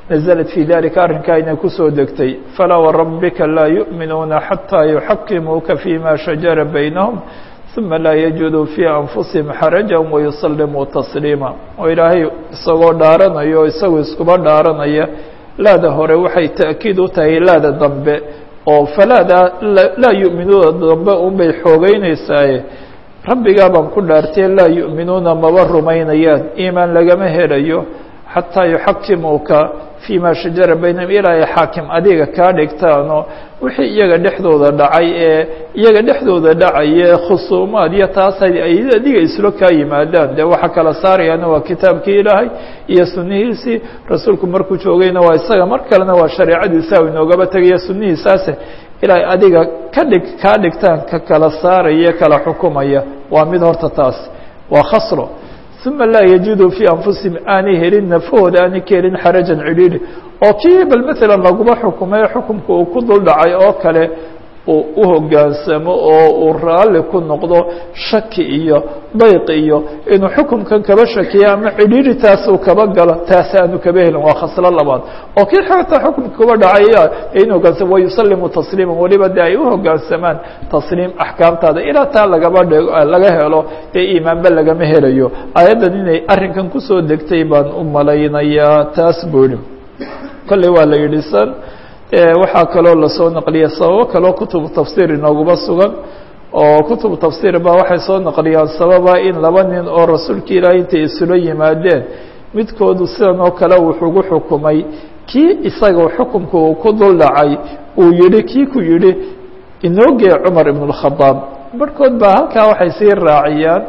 naزlat fii dalika arrinkaa inay kusoo degtay falaa warabbika laa yuؤminuuna xatىa yuxakimuuka fima shajara baynahum ثuma laa yajiduu fii anfusihim xaraja wayusalimuu tasliima oo ilaahay isagoo dhaaranayo o isagoo iskuba dhaaranaya laada hore waxay ta'kiid u tahay laada dambe oo falaada laa yu'minuuna dambe unbay xoogeynaysaye rabbigaa baan ku dhaartee laa yu'minuuna maba rumaynayaan iimaan lagama helayo xataa yuxakimuuka fii ma shajara baynahum ilaa ay xaakim adiga kaa dhigtaano wixii iyaga dhexdooda dhacay ee iyaga dhexdooda dhacaye khusuumaad iyo taas ay adiga islo kaa yimaadaan dee waxaa kala saarayaana waa kitaabkii ilaahay iyo sunihiisii rasuulku markuu joogayna waa isaga mar kalena waa shareecadiisa u inoogaba tegaya sunihiisaase ilaa adiga ka dhig kaa dhigtaan ka kala saaraya kala xukumaya waa mid horta taas waa khasro uma laa yajiduu fii anfusihim aanay helin nafahooda aanay ka helin xarajan cidhiidhi oo kii bal maalan laguma xukumay xukumka uu ku dul dhacay oo kale uu u hoggaansamo oo uu raalli ku noqdo shaki iyo dayq iyo inuu xukumkan kaba shakiyo ama cidhiidhi taas uu kaba galo taas aanu kaba helin waa khaslo labaad oo kii xataa xukumka kuba dhacaya in hoggaansamo wayusalimu tasliima weliba de ay u hoggaansamaan tasliim axkaamtaada ilaa taa lagaba dhig laga helo dee iimaanba lagama helayo aayaddan inay arrinkan kusoo degtay baan u malaynayaa taas buu yihi kolley waa la yidhi san waxaa kaloo lasoo naqliyay sababo kaloo kutubu tafsiir inooguma sugan oo kutubu tafsiir ba waxay soo naqliyaan sababa in laba nin oo rasuulka ilaahay intay isula yimaadeen midkoodu sidan oo kale wuxuugu xukumay kii isaga xukumka uu ku dul dhacay uu yihi kii ku yihi inoogee cumar ibn اkhadaab barhkood baa halkaa waxay sii raaciyaan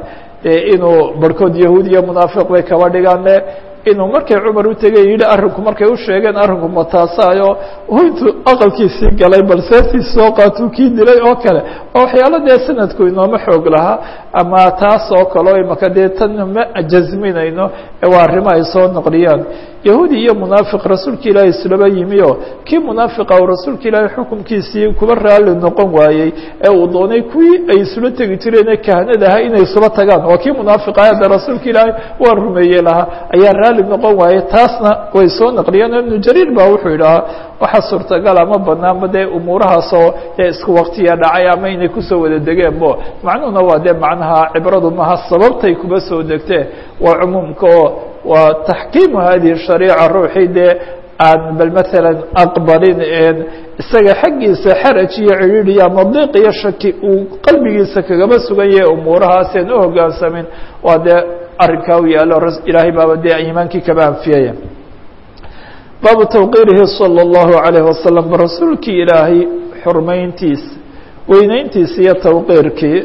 inuu barhkood yahuud iyo munaafiq bay kaba dhigaane inuu markay cumar u tegay yidhi arrinku markay u sheegeen arrinku mataasayo intuu aqalkiisii galay bal seeftiis soo qaatuu kii dilay oo kale oo waxyaalo dee sanadku inooma xoog lahaa ama taas oo kaleo imaka dee tan ma jasminayno waa arrimo ay soo naqliyaan yahuudi iyo munaafiq rasuulka ilaahay islaba yimi oo kii munaafiqa uu rasuulka ilaahay xukumkiisii kuba raalli noqon waayey ee uu doonay kuwii ay isula tegi jireen ee kahanada ahaa inay isula tagaan waa kii munaafiqa hadda rasuulka ilaahay waa rumeeye lahaa ayaa raalli noqon waayey taasna way soo naqliyeen ibnu jariir ba wuxuu yidhahaa waxaa suurtagal ama banaanba dee umuurahaasoo dee isku waktiya dhacay ama inay kusoo wada degeenbo macnuhuna waa dee macnaha cibradu maha sababtay kuba soo degtee waa cumuumka oo waa taxkiimu hadihi shariica ruuxii dee aan bal maalan aqbalin isaga xaggiisa xaraj iyo cidhiidhi ama diiq iyo shaki uu qalbigiisa kagaba sugan yahay umuurahaaseen u hoggaansamin waa dee arrinkaa u yaalo ilaahay baaba dee iimaankii kaba anfiyaya baabu tawqiirihi salى اllahu عalayه wasalam rasuulkii ilaahay xurmayntiisa weyneyntiisa iyo tawqiirkii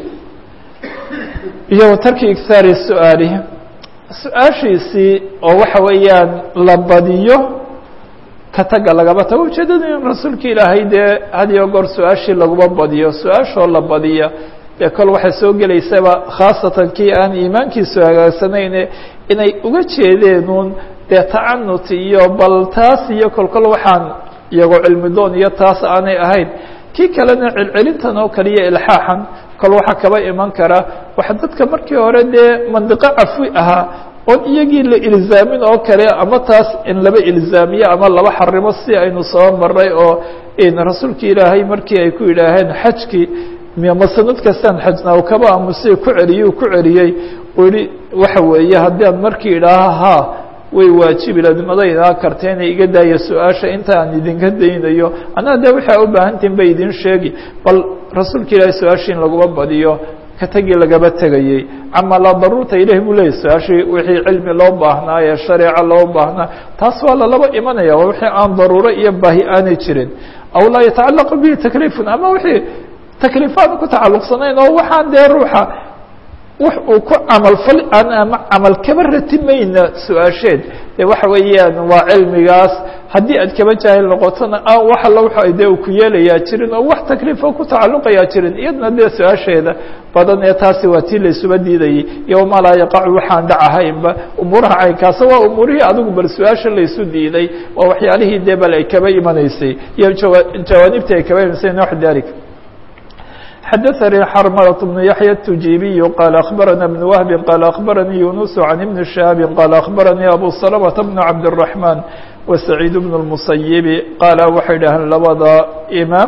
iyo tarki ighaari su-aalihi su-aashiisii oo waxa weeyaan la badiyo ka taga lagaba tago ujeedada in rasuulka ilaahay dee had iyo goor su-aashii laguma badiyo su-aashoo la badiya dee kol waxay soo gelaysaba khaasatan kii aan iimaankiisu hagaagsanayne inay uga jeedeenuun dee tacanut iyo bal taas iyo kolkol waxaan iyagoo cilmi doon iyo taas aanay ahayn kii kalena celcelintan oo kale iyo ilxaaxan kol waxaa kaba iman kara waxa dadka markii hore dee mandiqo cafwi ahaa oon iyagii la ilzaamin oo kale ama taas in laba ilzaamiyo ama laba xarimo si aynu soo maray oo rasuulki ilaahay markii ay ku yidhaaheen xajkii ma sanad kastaan xajnaa kaba amuse ku celiyey ku celiyey u yihi waxa weeye haddii aan markii idhaaha ha way waajibi ladmadaydaa karta inay iga daaya su-aasha inta aan idinka daynayo anaa de waxaa u baahantihin bay idin sheegi bal rasuulka ilaahay su-aashii in laguma badiyo ka tagii lagaba tegayey cama laa daruurta ilahi buu leeyay su-aashii wixii cilmi loo baahnaa ee shareeco loo baahnaa taas waa lalaba imanaya waa wixii aan daruuro iyo baahi aanay jirin aw laa yatacalaqu bihi takliifun ama wixii takliifaan ku tacalluqsanayn oo waxaan dee ruuxa wax uu ku camalfal aan ama camal kaba ratimayna su-aasheed de waxa weeyaan waa cilmigaas haddii aad kaba jaahil noqotona wax alla waxa dee uu ku yeelayaa jirin oo wax takliifo ku tacalluqayaa jirin iyadna dee su-aasheeda badan ee taasi waa tii laysuba diidayay iyo wamaa laa yaqacu waxaan dhacahaynba umuuraha caynkaasa waa umuurihii adigu bal su-aasha laysu diiday waa waxyaalihii dee bal ay kaba imanaysay iyo jawaa jawaanibtii ay kaba imanaysay naxu dalik xadaثnي xrmلة بن yaحyى التujibiي qال أخbarana بن وهب qال أخbarnii يuنس عن بن شhهاب qال أخbarnii أbو سلمة بن cabدالرحمن وسعيid بن المسyب qaala waxay dhaheen labada imaam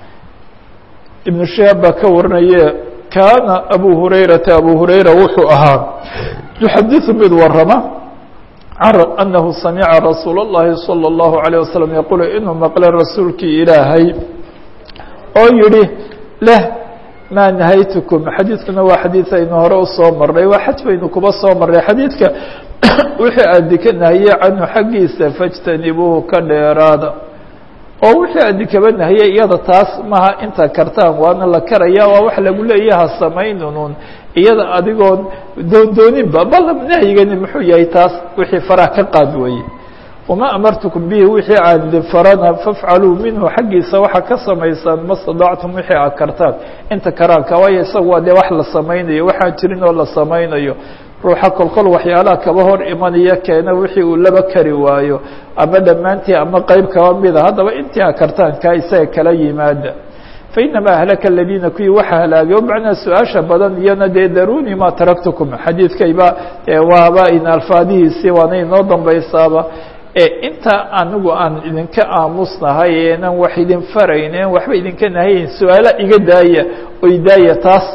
iبن شhهاab baa ka warinaye kaana أbو هurayرaةa أbو هurayra wuxuu ahaa يxadiث mid warama أنه samca رasuul الlahi صلى الله عليه وسلم yqul inuu maqle rasuulkii ilaahay oo yihi leh maa nahaytukum xadiidkuna waa xadiid aynu hore usoo marnay waa xaj baynu kuba soo marnay xadiidka wixii aadi ka nahiye canhu xaggiisa fajtanibuuhu ka dheeraada oo wixii aadi kaba nahiye iyada taas maha inta kartaan waana la karaya waa wax lagu leeyaha samaynunun iyada adigoon doondooninba bal nahyigani muxuu yahay taas wixii faraha ka qaad weeye wma amartukum bihi wixii aan idin farana fafcaluu minhu xaggiisa waxaa ka samaysaan ma stadactum wixii aad kartaan inta karaanka waayo isaga waa dee wax la samaynayo waxaan jirin oo la samaynayo ruuxa kolkol waxyaalaha kaba hor imanaya keena wixii uu laba kari waayo ama dhammaantii ama qeyb kaba mida haddaba intii aad kartaan kaa isaga kala yimaada fainamaa ahlaka aladiina kuwii waxa halaagay o macnaa su-aasha badan iyona dee daruni ma taraktukum xadiidkayba waaba in alfaadihiisii waana inoo dambaysaaba inta anigu aan idinka aamusnahay enan wax idin faraynen waxba idinka nahayn su-aala iga daaya oy daaya taas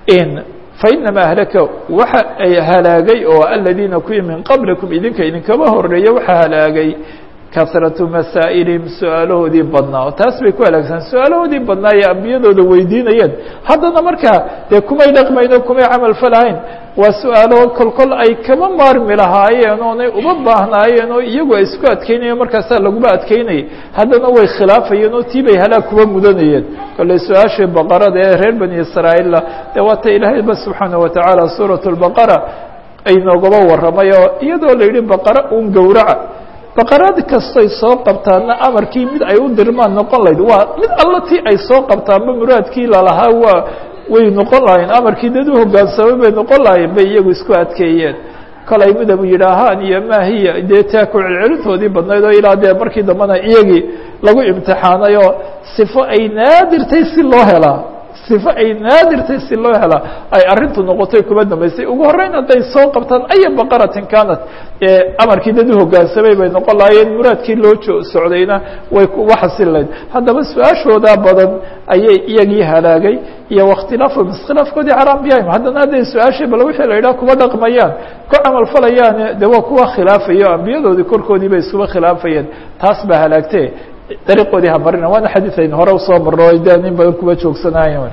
fainamaa ahlaka waxa ay halaagay oo aladiina kuwii min qablikum idinka idinkaba horeeya waxa halaagay kasratu masaa'ilihim su-aalahoodii badnaa oo taas bay ku halaagsan su-aalahoodii badnaa ee ambiyadooda weydiinayeen haddana markaa dee kumay dhaqmayn oo kumay camal falahayn waa su-aalo kolkol ay kama maarmi lahaayeen oonay uma baahnaayeen oo iyagu ay isku adkeynayeen markaasaa laguma adkeynayay haddana way khilaafayeen oo tii bay halaag kuba mudanayeen kolley su-aashii baqarada ee reer bani israa'iilla dee waata ilaahayba subxaana watacaala suurat lbaqara ay noogaba warramay oo iyadoo la yidhi baqara un gowraca baqarad kastoy soo qabtaanna amarkii mid ay u dirmaan noqon lahayd waa mid alla tii ay soo qabtaanba muraadkii lalahaa waa way noqon lahayen amarkii dad u hogaansamay bay noqon lahayeen bay iyagu isku adkeeyeen kolay midabu yidhaahaan iyo maahiya dee taa ku celcelintoodii badnayd oo ilaa dee markii dambena iyagii lagu imtixaanay oo sifo ay naadirtay si loo helaa sifo ay naadirtay si loo helaa ay arrintu noqotay kuma dambaysay ugu horreyn hadday soo qabtaan aya baqaratin kanat amarkii dad u hogaansamay bay noqon lahaayeen muraadkii loo jo socdayna way uga xasili lahayd haddaba su-aashoodaa badan ayay iyagii halaagay iyo wakhtilaafhum iskhilaafkoodii cala ambiyahim haddana hadday su-aashay bal wixii la yidhaha kuma dhaqmayaan ku camal falayaan de waa kuwa khilaafayo ambiyadoodii korkoodii bay iskuba khilaafayeen taas baa halaagtee dariiqoodii hamarina waana xadiid aynu hore usoo marno o de nin badan kuba joogsanayen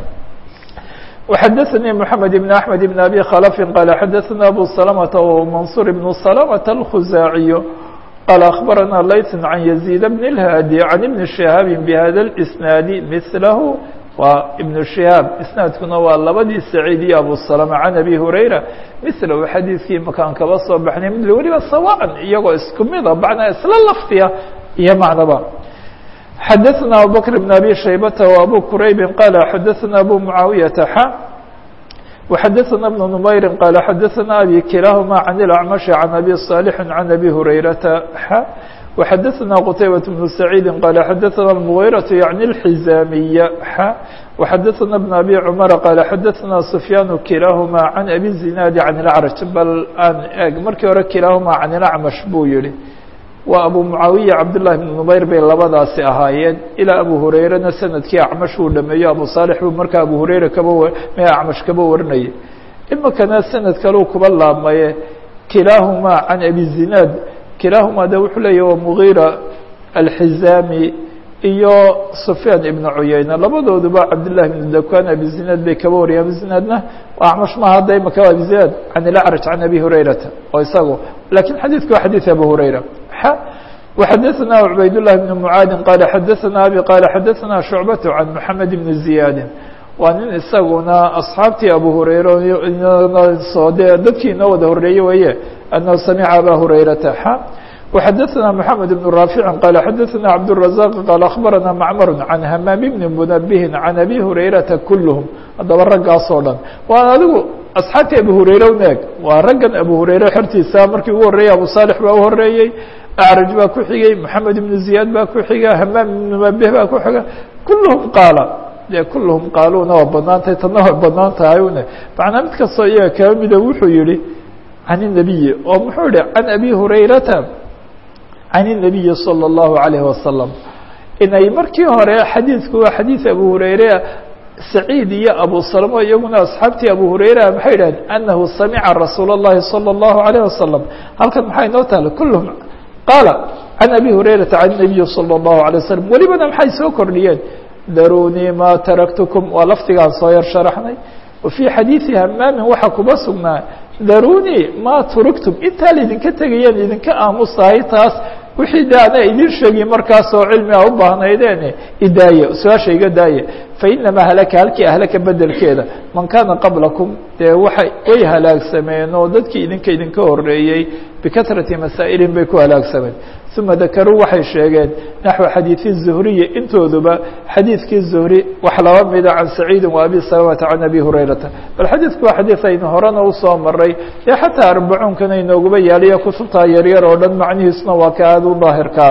وxadثnي محamed بن أحmed بن أbي khلف qال xadثna أbو سلمة ومنصور بن سلمة الخزاaعي qال أخبرnا layث عن يزيد بن الهاdي عن بن شهاaب بhda الإسناaد مثlh waa iبن شهاaب isنaadkuna waa labadii سعيid iyo أbو سلمة عن أbي هurayرة مثlhu xadiidkii makaan kaba soo baxnay ml weliba sawاء iyagoo isku mida bacnaa isla lafdiya iyo macnaba xadثna abubكر بن أbي شhaybة وأbو كرayb qال xadثna أbو معaaوiيaةa x وxadثna بن نmayr qال xadثna أbي kilاahma عن الأعمشh عن أbي صالح عن أbي هurayرaةa x وxadثna qتيبة بن سعيid qال xadثna المغيرة يعnي الحزاmية x وxadثna بن أbي cمر qال xadثna سفyاn kilاahma عن أbي الزiناad عن الأعرج bal aan eg markii hore kilاahma عن الأعمش buu yihi waa abu mucaawiya cabdullahi bn numayr bay labadaasi ahaayeen ilaa abu hurayrena sanadkii acmash uu dhameeyo abu saalix buu markaa abu hurayra kaba me acmash kaba warinayay imikana sanad kaleu kuba laabmaye kilaahumaa can abi zinaad kilaahumaa de wuxuu leeyahy waa mugiira alxizaami iyo sufyaan ibnu cuyeyne labadooduba cabdillahi bn dakan abi zinaad bay kaba wariyeen abi zinaadna acmash maha hadda imika abi zinaad can ilacraj can abi hurayrata oo isagu lakin xadiidku waa xadiid abu hurayra وxadثna عbayd للh بن mعاad qال xadثna abي qال xadثna شhuعبة عن محamed بن زiyaad waa nin isaguna أصxaabtii abu hurayra de dadkii inoo wada horeeye weye أنhu samca abا hurayرaةa x وxadثna محamed بن rاaفiع qال xadثna cبدالرزاq qال أخbarana mcmr عan hmام بن mنبه عan أbي hurayرaةa kulهm haddaba raggaas oo dhan waa adigu أصxaabtii abu hurayra uneeg waa raggan abu hurayra xertiisa markii ugu horeeyey abu صالح baa u horeeyey أعrج baa ku xigay محamed بن زiyaad baa ku xiga hmaam بن mنبه baa ku xiga kulهm qaala dee kulluhum qaaluuna waa banaan tahay tanna waa banaan tahay une macnaa mid kastoo iyaga kaba mida wuxuu yihi can الnabiyi oo muxuu yihi can abi hurayrata can الnabiyi salى الlahu عalayه wasalam inay markii hore xadiidku waa xadiid abu hureyre saciid iyo abu salmo iyaguna asxaabtii abu hureyra maxay yidhahdeen anahu samica rasuul الlahi salى الlahu عalيه wasalam halkan maxaa inoo taala kulluhum qaala can abi hurayrata can الnabiyi salى الlahu عalيه wasalam welibana maxay soo kordhiyeen darunii ma taraktukum waa lafdigaan soo yar sharaxnay wa fii xadiidi hamaamin waxaa kuba sugnaa darunii ma turigtum intaa laydinka tegayeen idinka aamusahay taas wixii de ana idin sheegi markaas oo cilmi a u baahnaydeen idaaye su-aasha iga daaye fainamaa halaka halkii ahlaka bedelkeeda man kaana qablakum dee waay way halaagsameen oo dadkii idinka idinka horeeyey bikatrati masaa'ilin bay ku halaagsameen uma dakaruu waxay sheegeen naxو xadiiثi الzuhriyi intooduba xadiidkii zuhri wax laba mida can saciidi wa abi salamata can abi hurayrata bal xadiidku waa xadiid aynu horena usoo maray ee xataa arbacuunkana inooguba yaaliya kutubtaa yaryar oo dhan macnihiisuna waa ka aada u daahirkaan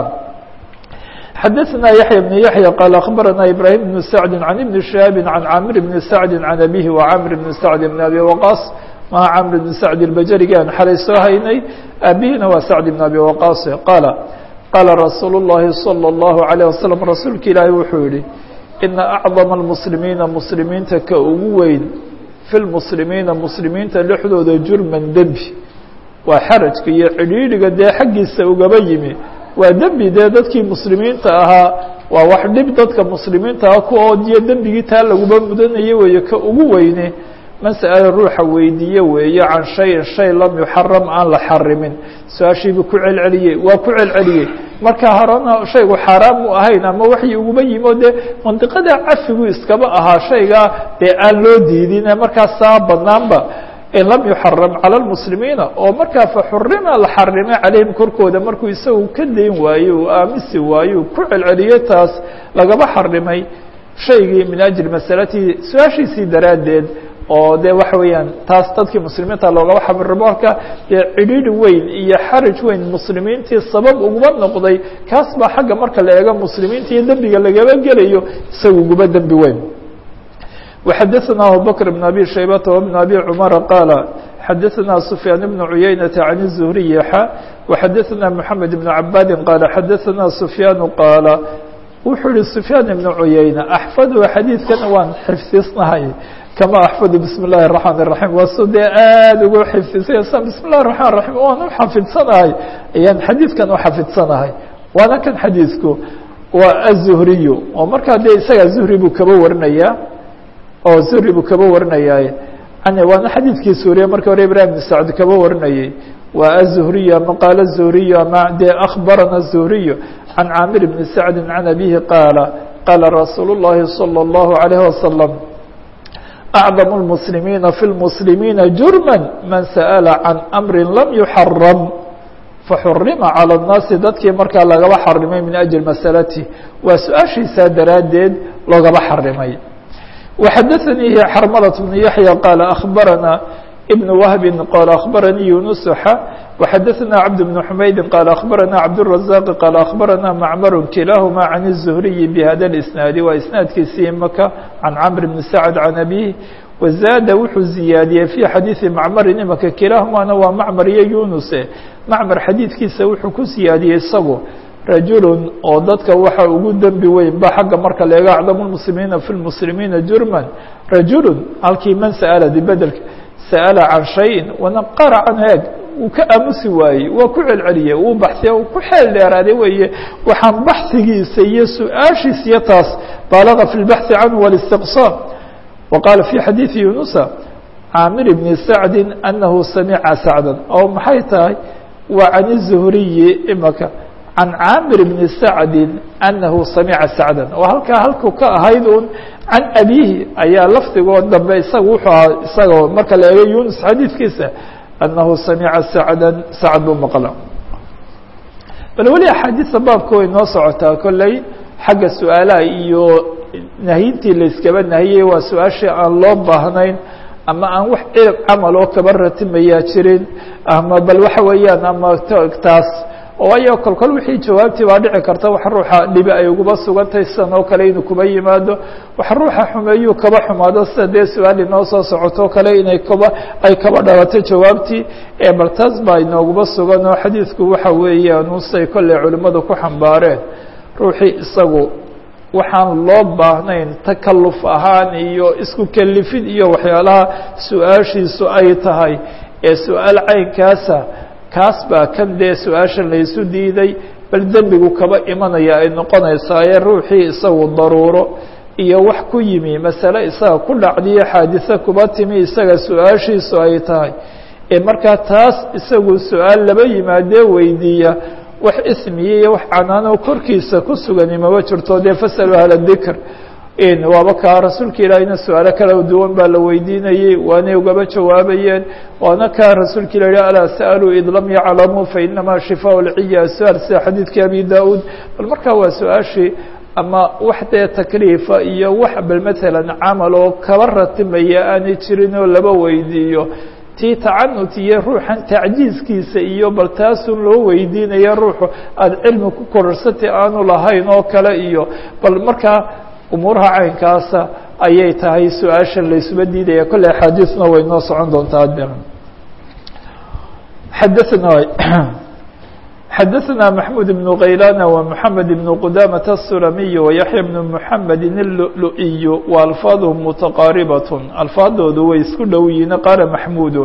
xadaثna yaحya بن yaحya qال aخbarana ibrahim بن sacdi can ibni shihaabi can camir bni sacdi can abihi وcamr bni sacdi bn abi waqaas maa camr bn sacd اlbajrigi aan xalay soo haynay abihina waa sacd bn abi waqaas qaala qaala rasuulu الlahi salى الlahu عalيه wasalam rasuulka ilaahi wuxuu yihi ina acdama اlmuslimiina muslimiinta ka ugu weyn fi lmuslimiina muslimiinta dhexdooda jurman dembi waa xarajka iyo cidhiidhiga dee xaggiisa ugaba yimi waa dembi dee dadkii muslimiinta ahaa waa wax dhib dadka muslimiinta ah ku oodiyo dembigii taa laguba mudanaya weeye ka ugu weyne mas'ala ruuxa weydiiye weeye can shayin shay lam yuxaram aan la xarimin su-aashiibuu ku celceliyey waa ku celceliyey marka horena shaygu xaaraam mu ahayn ama waxii uguba yimi o dee mandiqada cafigu iskaba ahaa shaygaa dee aan loo diidin markaas saa banaanba in lam yuxaram calى اlmuslimiina oo markaa faxurima la xarimay calayhim korkooda markuu isagu ka dayn waayo uu aamisi waayo ku celceliyey taas lagaba xarimay shaygii min ajli masalatihi su-aashiisii daraaddeed oo de waxa weeyaan taas dadkii muslimiinta loogaba xabirimo marka dee cidhiidhi weyn iyo xaraj weyn muslimiintii sabab uguba noqday kaas baa xagga marka la eego muslimiinta iyo dembiga lagaba gelayo isaga uguba dembi weyn وxadثna abubكر بن أbي شhaybة وبن أbي cمر qاaل xadثna سفyاan بن عuyaynة عن الزهري xا وxadثna محamed بن عabاdi qاaل xadثna سفyاan qاaل wuxuu yihi سفyاan بن عuyaynة أxفd xadيiثkana waan xifdisnahay kama أxفd بسم الlahi الرحمن الرaحيم waa su dee aad ugu xifdisaysa بسم الlahi الرحمن الرaحيم waan u xafidsanahay ayaan xadiidkan u xafidsanahay waana kan xadiiثku waa الزهriي oo markaa de isaga زهri buu kaba warinaya oo zuhri buu kaba warinayaaye waana xadiidkii suuriya marka hore ibrahim bn sacd kaba warinayey waa aلzuhriy ama qaala الzuhriy ama dee akbarana الzuhriy can caamir bni sacdi can abihi qaala qaala rasuul الlahi salى الlahu عalيه wasalam acdam الmuslimiina fi اlmuslimiina jurma man sa'la can amri lam yuxaram faxurima calى الnaasi dadkii markaa lagaba xarimay min ajli masalati waa su-aashiisaa daraaddeed loogaba xarimay وxadثnي xrmلة بن يحيى qال أخبرنا بن وهب qال أخبرني يuنس xا وxadثna عبد بن حمaيد qال أخبرنا عبدالرزاق qال أخبرنا معمر كiلاahma عن الزهري بhda الإسناaد waa إسناadkiisii mka عن cمر بن سعد عن أبيه وزاad wuxuu زiyaadiyey في xadيiثi معmr imaka kilaahumana waa معmر iyo يuنس معmر xadiidkiisa wuxuu ku siyaadiyey isagu rajulun oo dadka waxa ugu dembi weyn ba xagga marka la eego acdamu lmuslimiina fi lmuslimiina jurman rajulun halkii man sa'ala dibedelka sa'ala can shayin wanaqara can heeg uu ka aamusi waayey waa ku celceliyey uu baxsiya uu ku xeel dheeraaday weeye waxaan baxsigiisa iyo su-aashiis iyo taas baalaga fi lbaxthi canhu wاlistiqsaam wa qaala fi xadiidi yunusa caamir bni sacdi anahu samica sacdan oo maxay tahay waa can الzuhriyi imaka can caamir bni sacdi anahu samica sacdan oo halkaa halku ka ahayd un can abihi ayaa lafdigoo dambe isaga wuxuu ahaa isagoo marka la eego yunus xadiidkiisa anahu samica sacda sacd buu maqla bal weli axaadiista baabka way noo socotaa kolley xagga su-aalaha iyo nahyintii layskaba nahiyey waa su-aashii aan loo baahnayn ama aan wax cilab camal oo kaba ratimayaa jirin ama bal waxa weeyaan ama taas waayo kolkol wixii jawaabtii baa dhici karta wax ruuxa dhibi ay uguba sugantay sidan oo kale inuu kuba yimaado wax ruuxa xumeeyuu kaba xumaado sida dee su-aal inoo soo socoto kale inay kaba ay kaba dhalato jawaabtii ee bal taas baa inooguba sugan oo xadiidku waxa weeyaan usay kolley culimmadu ku xambaareen ruuxii isagu waxaan loo baahnayn takalluf ahaan iyo isku kelifid iyo waxyaalaha su-aashiisu ay tahay ee su-aal caynkaasa kaas baa kan dee su-aashan laysu diiday bal dembigu kaba imanaya ay noqonaysaa ee ruuxii isagu daruuro iyo wax ku yimi masale isaga ku dhacdiyo xaadise kuba timi isaga su-aashiisu ay tahay ee markaa taas isagu su-aal laba yimaadee weydiiya wax ismiya iyo wax canaano korkiisa ku sugani maba jirto dee fasalu ahla dikr waaba kaa rasuulka ilaahiyna su-aalo kala duwan baa la weydiinayey waanay ugaba jawaabayeen waana kaa rasuulka ilah yihi alaa sa'aluu id lam yaclamuu fainamaa shifaa lciya su-aal sida xadiidkii abi da-uud bal markaa waa su-aashii ama wax dee takliifa iyo wax bal matalan camal oo kaba ratimaya aanay jirin oo laba weydiiyo tii tacanut iyo ruuxan tacjiiskiisa iyo bal taasun loo weydiinaya ruuxu aada cilmi ku korarsatay aanu lahayn oo kale iyo bal markaa umuuraha caynkaasa ayay tahay su-aashan laysuba diidaya kolley axaadiisna way noo socon doontaa de xadaثna xadaثna maxmud بن kaylana ومحamed بن qudamaة الsulamiy وyaحya بن mحamedi الlu'lu'iy وalfaadهm mutaqaaribaة alfaadoodu way isku dhow yihiin qaala maxmuud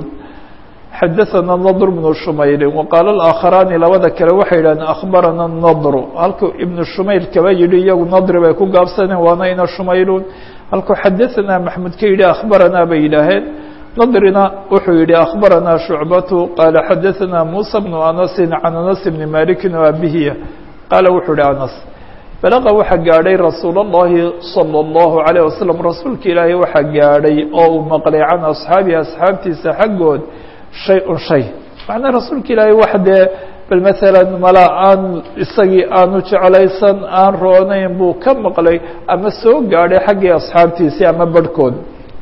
xadaثna ndr بن shumayl وqaala الآakharaani labada kale waxay yidhahdeen akhbarana الndr halkuu ibn shumayl kaba yihi iyagu nadri bay ku gaabsaneen waana ina shumaylun halkuu xadaثna maxmud ka yidhi akhbaranaa bay yidhaaheen nadrina wuxuu yihi akhbarana shucbatu qaala xadaثna musa bnu anasi can anas bni maliki abihiya qaala wuxuu yihi anas balaqa waxaa gaadhay rasuul اllahi salى اllahu عalيه wasalam rasuulka ilaahay waxaa gaadhay oo uu maqlay can asxaabihi asxaabtiisa xaggood shay-un shay macnaa rasuulka ilaahay wax dee bal maalan mala aan isagii aanu jeclaysan aan roonayn buu ka maqlay ama soo gaadhay xaggii asxaabtiisii ama barhkood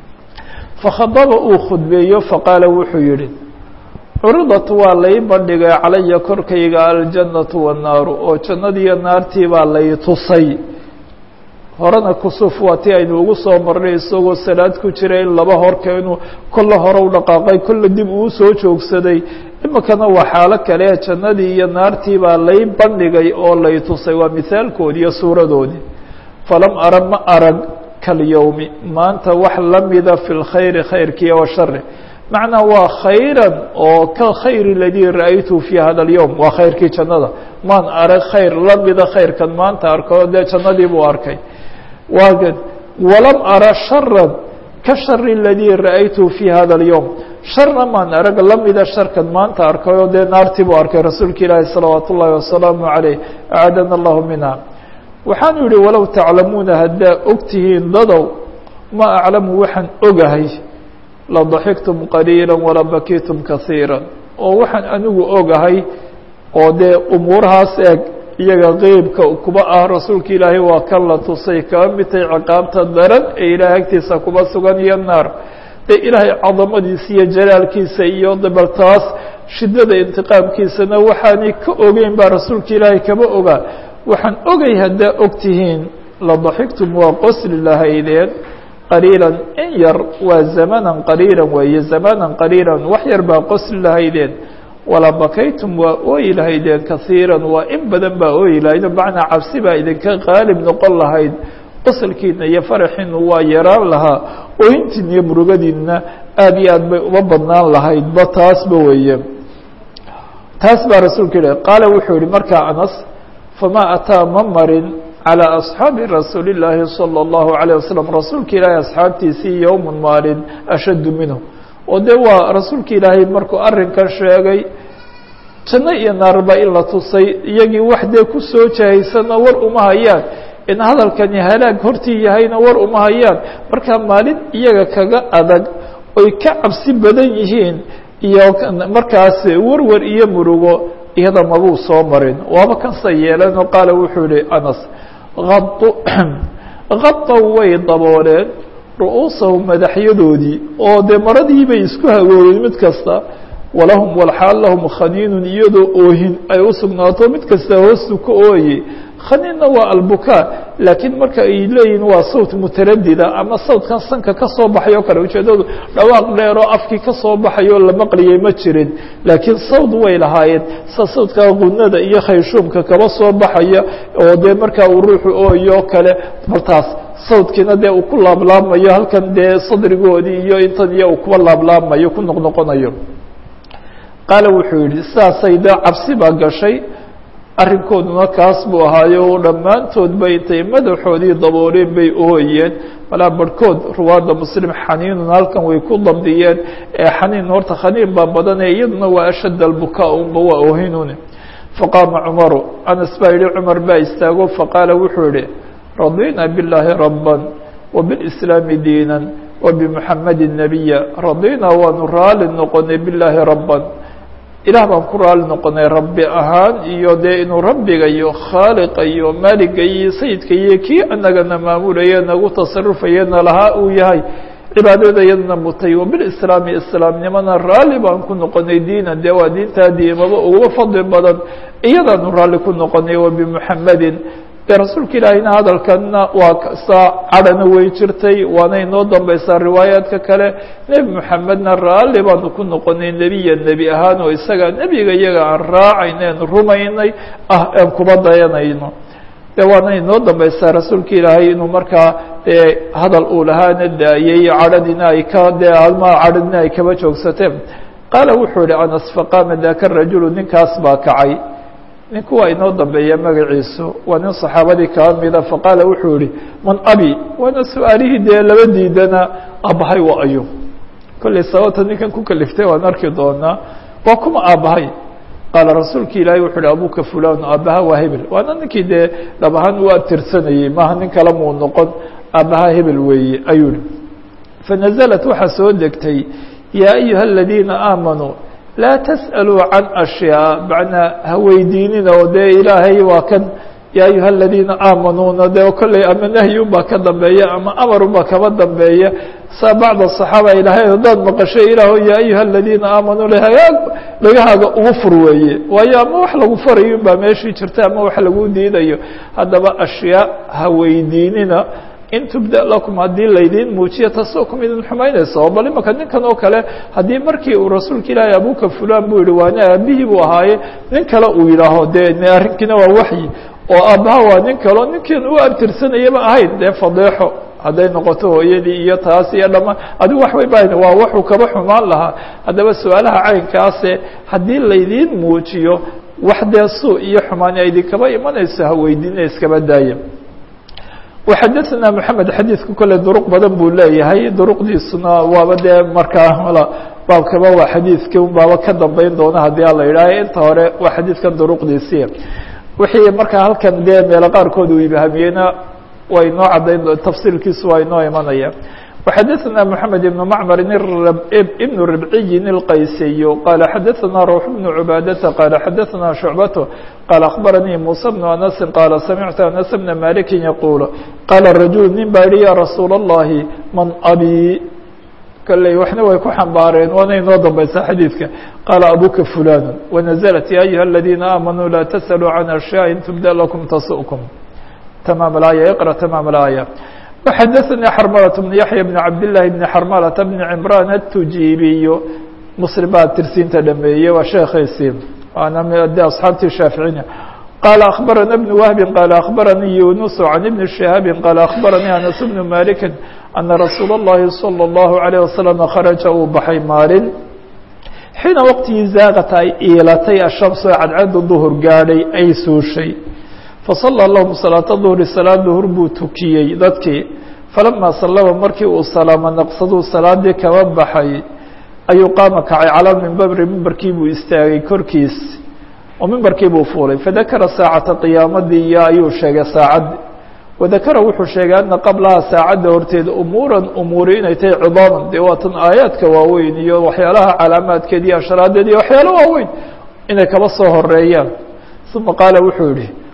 fakhadaba uu khudbeeyo faqaala wuxuu yihi curidat waa lay bandhigay calaya korkayga aljannatu wannaaru oo jannadiiyo naartii baa lay tusay horena kusuf waa ti aynu ugu soo marnay isagoo salaad ku jira in laba horka inuu kolle hore u dhaqaaqay kolle dib uu soo joogsaday iminkana waa xaalo kale jannadii iyo naartii baa lay bandhigay oo lay tusay waa mihaalkoodii iyo suuradoodii falam ara ma arag kalyowmi maanta wax lamida fi lkhayri khayrkiiyo washari macnaa waa khayran oo ka khayr ladii ra'aytu fi hada اlyowm waa khayrkii jannada maan arag khayr lamida khayrkan maanta arko dee jannadii buu arkay waagad walam ara sharan ka shari ladii ra'aytu fi hada اlyowm sharna maan arag lamida sharkan maanta arkayoo dee naartii buu arkay rasuulka ilaahi salawaat ullahi wasalaamu عaleyh acaadana allahu minha waxaanu yihi walow taclamuuna haddaa ogtihiin dadow ma aclamu waxaan ogahay la daxiktum qaliila wala bakitum kasiira oo waxaan anigu ogahay oo dee umuurahaas eeg iyaga qeybka kuba ah rasuulka ilaahay waa kan la tusay kaba midtay ciqaabta daran ee ilaahay agtiisa kuba sugan iyo naar dee ilaahay cadamadiisa iyo jalaalkiisa iyo dabaltaas shiddada intiqaamkiisana waxaanay ka ogeyn baa rasuulka ilaahay kaba ogaa waxaan ogay haddaa ogtihiin la daxiktum waa qosli lahaydeen qaliilan in yar waa zamanan qaliilan weeye zamanan qaliilan wax yar baa qosli lahaydeen wala bakaytum waa ooyi lahaydeen kasiiran waa in badan baa ooyi lahaydeen macnaa cabsi baa idinka qaalib noqon lahayd qosalkiina iyo faraxiinu waa yaraan lahaa ooyintiina iyo murugadiina aad iyo aad bay uma badnaan lahaydba taasba weeye taas baa rasuulka yihi qaala wuxuu yihi markaa anas fama ataa ma marin calى asxaabi rasuuli اllaahi salى اllahu عalيه wasalam rasuulka ilaahay asxaabtiisii yowma maalin ashaddu minhu oo de waa rasuulka ilaahay markuu arrinkan sheegay janno iyo naarba in la tusay iyagii wax dee kusoo jahaysana war uma hayaan in hadalkani halaag hortii yahayna war uma hayaan markaa maalin iyaga kaga adag oy ka cabsi badan yihiin iyo markaas warwar iyo murugo iyada mabuu soo marin waaba kansa yeelanoo qaala wuxuu yihi anas kadaw way dabooleen ru'uusahum madaxyadoodii oo dee maradii bay isku hagoodeen mid kasta walahum walxaal lahum khaniinun iyadoo oohin ay u sugnaato mid kasta hoostu ka ooye khaniinna waa albukaa laakiin marka ay leeyihin waa sawt mutaradida ama sawtkan sanka ka soo baxay oo kale ujeedadu dhawaaq dheeroo afkii ka soo baxayoo la maqliyay ma jirin laakiin sawd way lahaayeen sa sawdka qunada iyo khayshuumka kaba soo baxaya oo dee markaa uu ruuxu ooyo kale martaas sawdkiina dee uu ku laablaabmayo halkan dee sadrigoodii iyo intan iyo uu kuwa laablaabmayo ku noqnoqonayo qaala wuxuu yidhi sidaasay dee cabsi baa gashay arrinkooduna kaas buu ahaayo dhammaantoodba intay madaxoodii dabooleen bay ooyeen malaa barhkood ruwaadda muslim xaniinun halkan way ku dabdiyeen ee xaniin horta khaniin baa badane iyaduna waa ashadd albukaa unba waa oohinun faqaama cumaru anas baa yihi cumar baa istaago faqaala wuxuu yihi radina billaahi rabban wabilslaami diinan wabimuxamadi nabiya radina waanu raali noqonay bilaahi rabban ilaah baan ku raali noqonay rabbi ahaan iyo dee inuu rabbiga iyo khaaliqa iyo maaliga iyo sayidka iyo kii anagana maamulaya nagu tasarufayana lahaa uu yahay cibaadada yadna mutay wabilslaami islaamnimana raalli baan ku noqonay diinan dee waa diintaa diimaba uga fadli badan iyadaanu raalli ku noqonay wabimuxamadin de rasuulka ilaahiyna hadalkanna waa saa cadhana way jirtay waana inoo dambaysaa riwaayaadka kale nebi moxamedna raalli baanu ku noqonay nebiya nebi ahaan oo isaga nebiga iyaga aan raacayno aan rumaynay ah aan kuba dayanayno de waana inoo dambaysaa rasuulka ilaahay inuu markaa dee hadal uu lahaana daayey cadhadina ay ka dee almaa cadhadina ay kaba joogsateen qaala wuxuu yihi anas faqaama daka rajulu ninkaas baa kacay ninku waa inoo dambeeya magaciisu waa nin saxaabadii kaa mida faqaala wuxuu yihi man abi waana su-aalihii dee laba diidana aabbahay waa ayo kollay sababta ninkan ku kaliftay waan arki doonaa waa kuma aabbahay qaala rasuulka ilaahay wuxu uhi abuka fulan aabbaha waa hebel waana ninkii dee dhab ahaan u abtirsanayey maaha nin kale muu noqon aabbaha hebel weeye ayuu hi fanaزlat waxaa soo degtay yaa ayuha aladiina aamanuu laa tasأaluu can ashyaa macnaa haweydiinina oo dee ilaahay waa kan yaa ayuha aladiina aamanuuna dee kolley ama nahyi unbaa ka dambeeya ama amar unbaa kaba dambeeya saa bacd aصaxaaba ilahay haddaad maqashay ilaaho yaa ayuha aladiina aamanuu lhagaag dhagahaaga ugu fur weeye waayo ama wax lagu farayo un baa meeshii jirta ama wax lagu diidayo haddaba ashyaa haweydiinina in tubda lakum haddii laydiin muujiyo taasoo kum idin xumaynaysa oo bal imaka ninkan oo kale haddii markii uu rasuulka ilaahay abuka fulan buu yihi waana aabihii buu ahaaye nin kale uu yidhaaho dee arrinkiina waa waxyi oo aabbaha waa nin kaleo ninkan u abtirsanayaba ahayd dee fadeexo hadday noqoto hooyadii iyo taas iyo dhamaan adigu wax way bahan waa waxuu kaba xumaan lahaa haddaba su-aalaha caynkaase haddii laydiin muujiyo wax dee suu iyo xumaani idinkaba imanayso haweydiina iskaba daaya وxadثna محamed xadiidku kole duruq badan buu leeyahay duruqdiisuna waaba dee markaa baabkaba waa xadiidki baaba ka dambeyn doona hadii a la yidhaaho inta hore waa xadiidkan duruqdiisi wixii markaa halkan dee meelo qaarkood uu ibhamiyeyna waa inoo cadayn tafsiilkiisu waa inoo imanaya وxadثna محamed بن mcmr بن ربعي الqaysiy qال xadثna روح بن عباadة qال xadثna شhuعبة qال أخبرنيi موسى بن أنس qال سمعت أنس بن مالك يقول qال رaجuل nin baa yihi ya رasuul اللhi mن abي kلey waxna way ku xambaareen waana inoo dambaysa xadيiثka qال abuka فulan ونزلت يا أيuهa الذينa آمنوا لا تسألوا عن أشياء in تبدأ لكم تسؤكم تmام الآية اقرأ تmام الآية وxadثnي xرmلة بن يحيى بن عبد الله بن xرملة بن عمران التujibiy msلم baa tirsiinta dhameeyey waa sheekiisii waana de أصxaabtii shaaficina qال أخبرنا بن وهب qال أخبرني يونس عن بن شهاب qال أخبرني أنس بن مالك أن رsuuل اللhi صلى الله عليه وسلم خرجa uu baxay maalin xiina wqtigii zaaqta ay iilatay الشhaمس cadcada ظهر gaadhay ay suushay faصلى lahum salaaة ظهri salaad duhur buu tukiyey dadkii falama salama markii uu salaamo naqsaduu salaadii kaba baxay ayuu qaama kacay calى mimbari mimbarkii buu istaagay korkiis oo mimbarkii buu fuulay fadakara saacata qiyaamadii iyo ayuu sheegay saacaddi wadakara wuxuu sheegay ana qablaha saacadda horteeda umuuran umuuri inay tahay cidaaman dee waatan aayaadka waaweyn iyo waxyaalaha calaamaadkeed iyo ashraadeed iyo waxyaalo waaweyn inay kaba soo horeeyaan uma qaala wuxuu yihi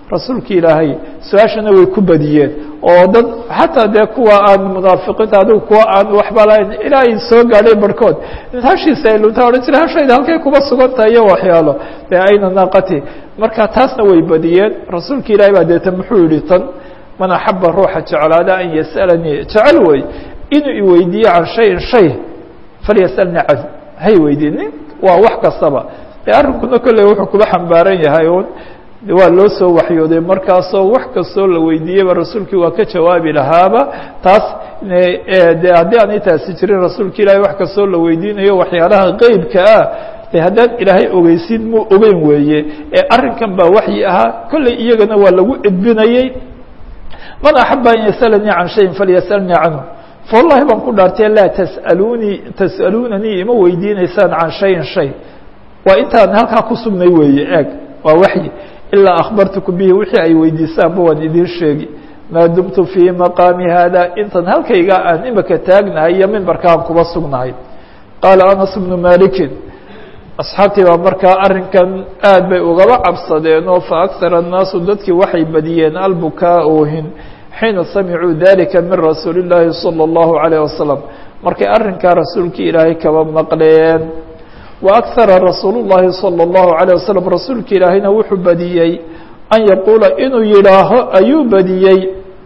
rasuulka ilaahay su-aashana way ku badiyeen oo dad xataa dee kuwa aan munaafiqiinta adigu kuwa aan waxba lahayn ilaa ay soo gaadhay barhkood hashiisa ay luntaa odhan jira hashayda halkay kuba sugantahay iyo waxyaalo dee ayna naaqati marka taasna way badiyeen rasuulka ilaahay baa deeta muxuu yihi tan man axaba ruuxa jeclaada an yasalanii jecel wey inuu iweydiiyo can shayin shay falyasalni can hay weydiinin waa wax kastaba de arrinkuna kolley wuxuu kuba xambaaran yahay un waa loo soo waxyooday markaasoo wax kastoo la weydiiyeyba rasuulkii waa ka jawaabi lahaaba taas de haddii aanay taasi jirin rasuulka ilaahay wax kastoo la weydiinayo waxyaalaha qeybka ah de haddaan ilaahay ogeysin muu ogeyn weeye ee arrinkan baa waxyi ahaa kolley iyagana waa lagu edbinayey man axaba an yasalanii can shayin falyasalnii canhu fawallahi baan ku dhaartay laa tasalunii tas'aluunanii ima weydiinaysaan can shayin shay waa intaan halkaa ku sugnay weeye eeg waa waxyi ilaa akhbartukum bihi wixii ay weydiisaanba waan idiin sheegi maa dumtu fii maqaami haada intan halkayga aan imika taagnahay iyo mimbarkaan kuba sugnahay qaala anas bnu malikin asxaabtii baa markaa arrinkan aad bay ugaba cabsadeen oo fa akhara annaasu dadkii waxay badiyeen albukaa oohin xiina samicuu dalika min rasuuli اllaahi salى اllahu عalayه wasalam markay arrinkaa rasuulkii ilaahay kaba maqleen wa akhara rasuulu llahi salى اllahu عalيه wasalam rasuulka ilaahayna wuxuu badiyey an yaquula inuu yidhaaho ayuu badiyey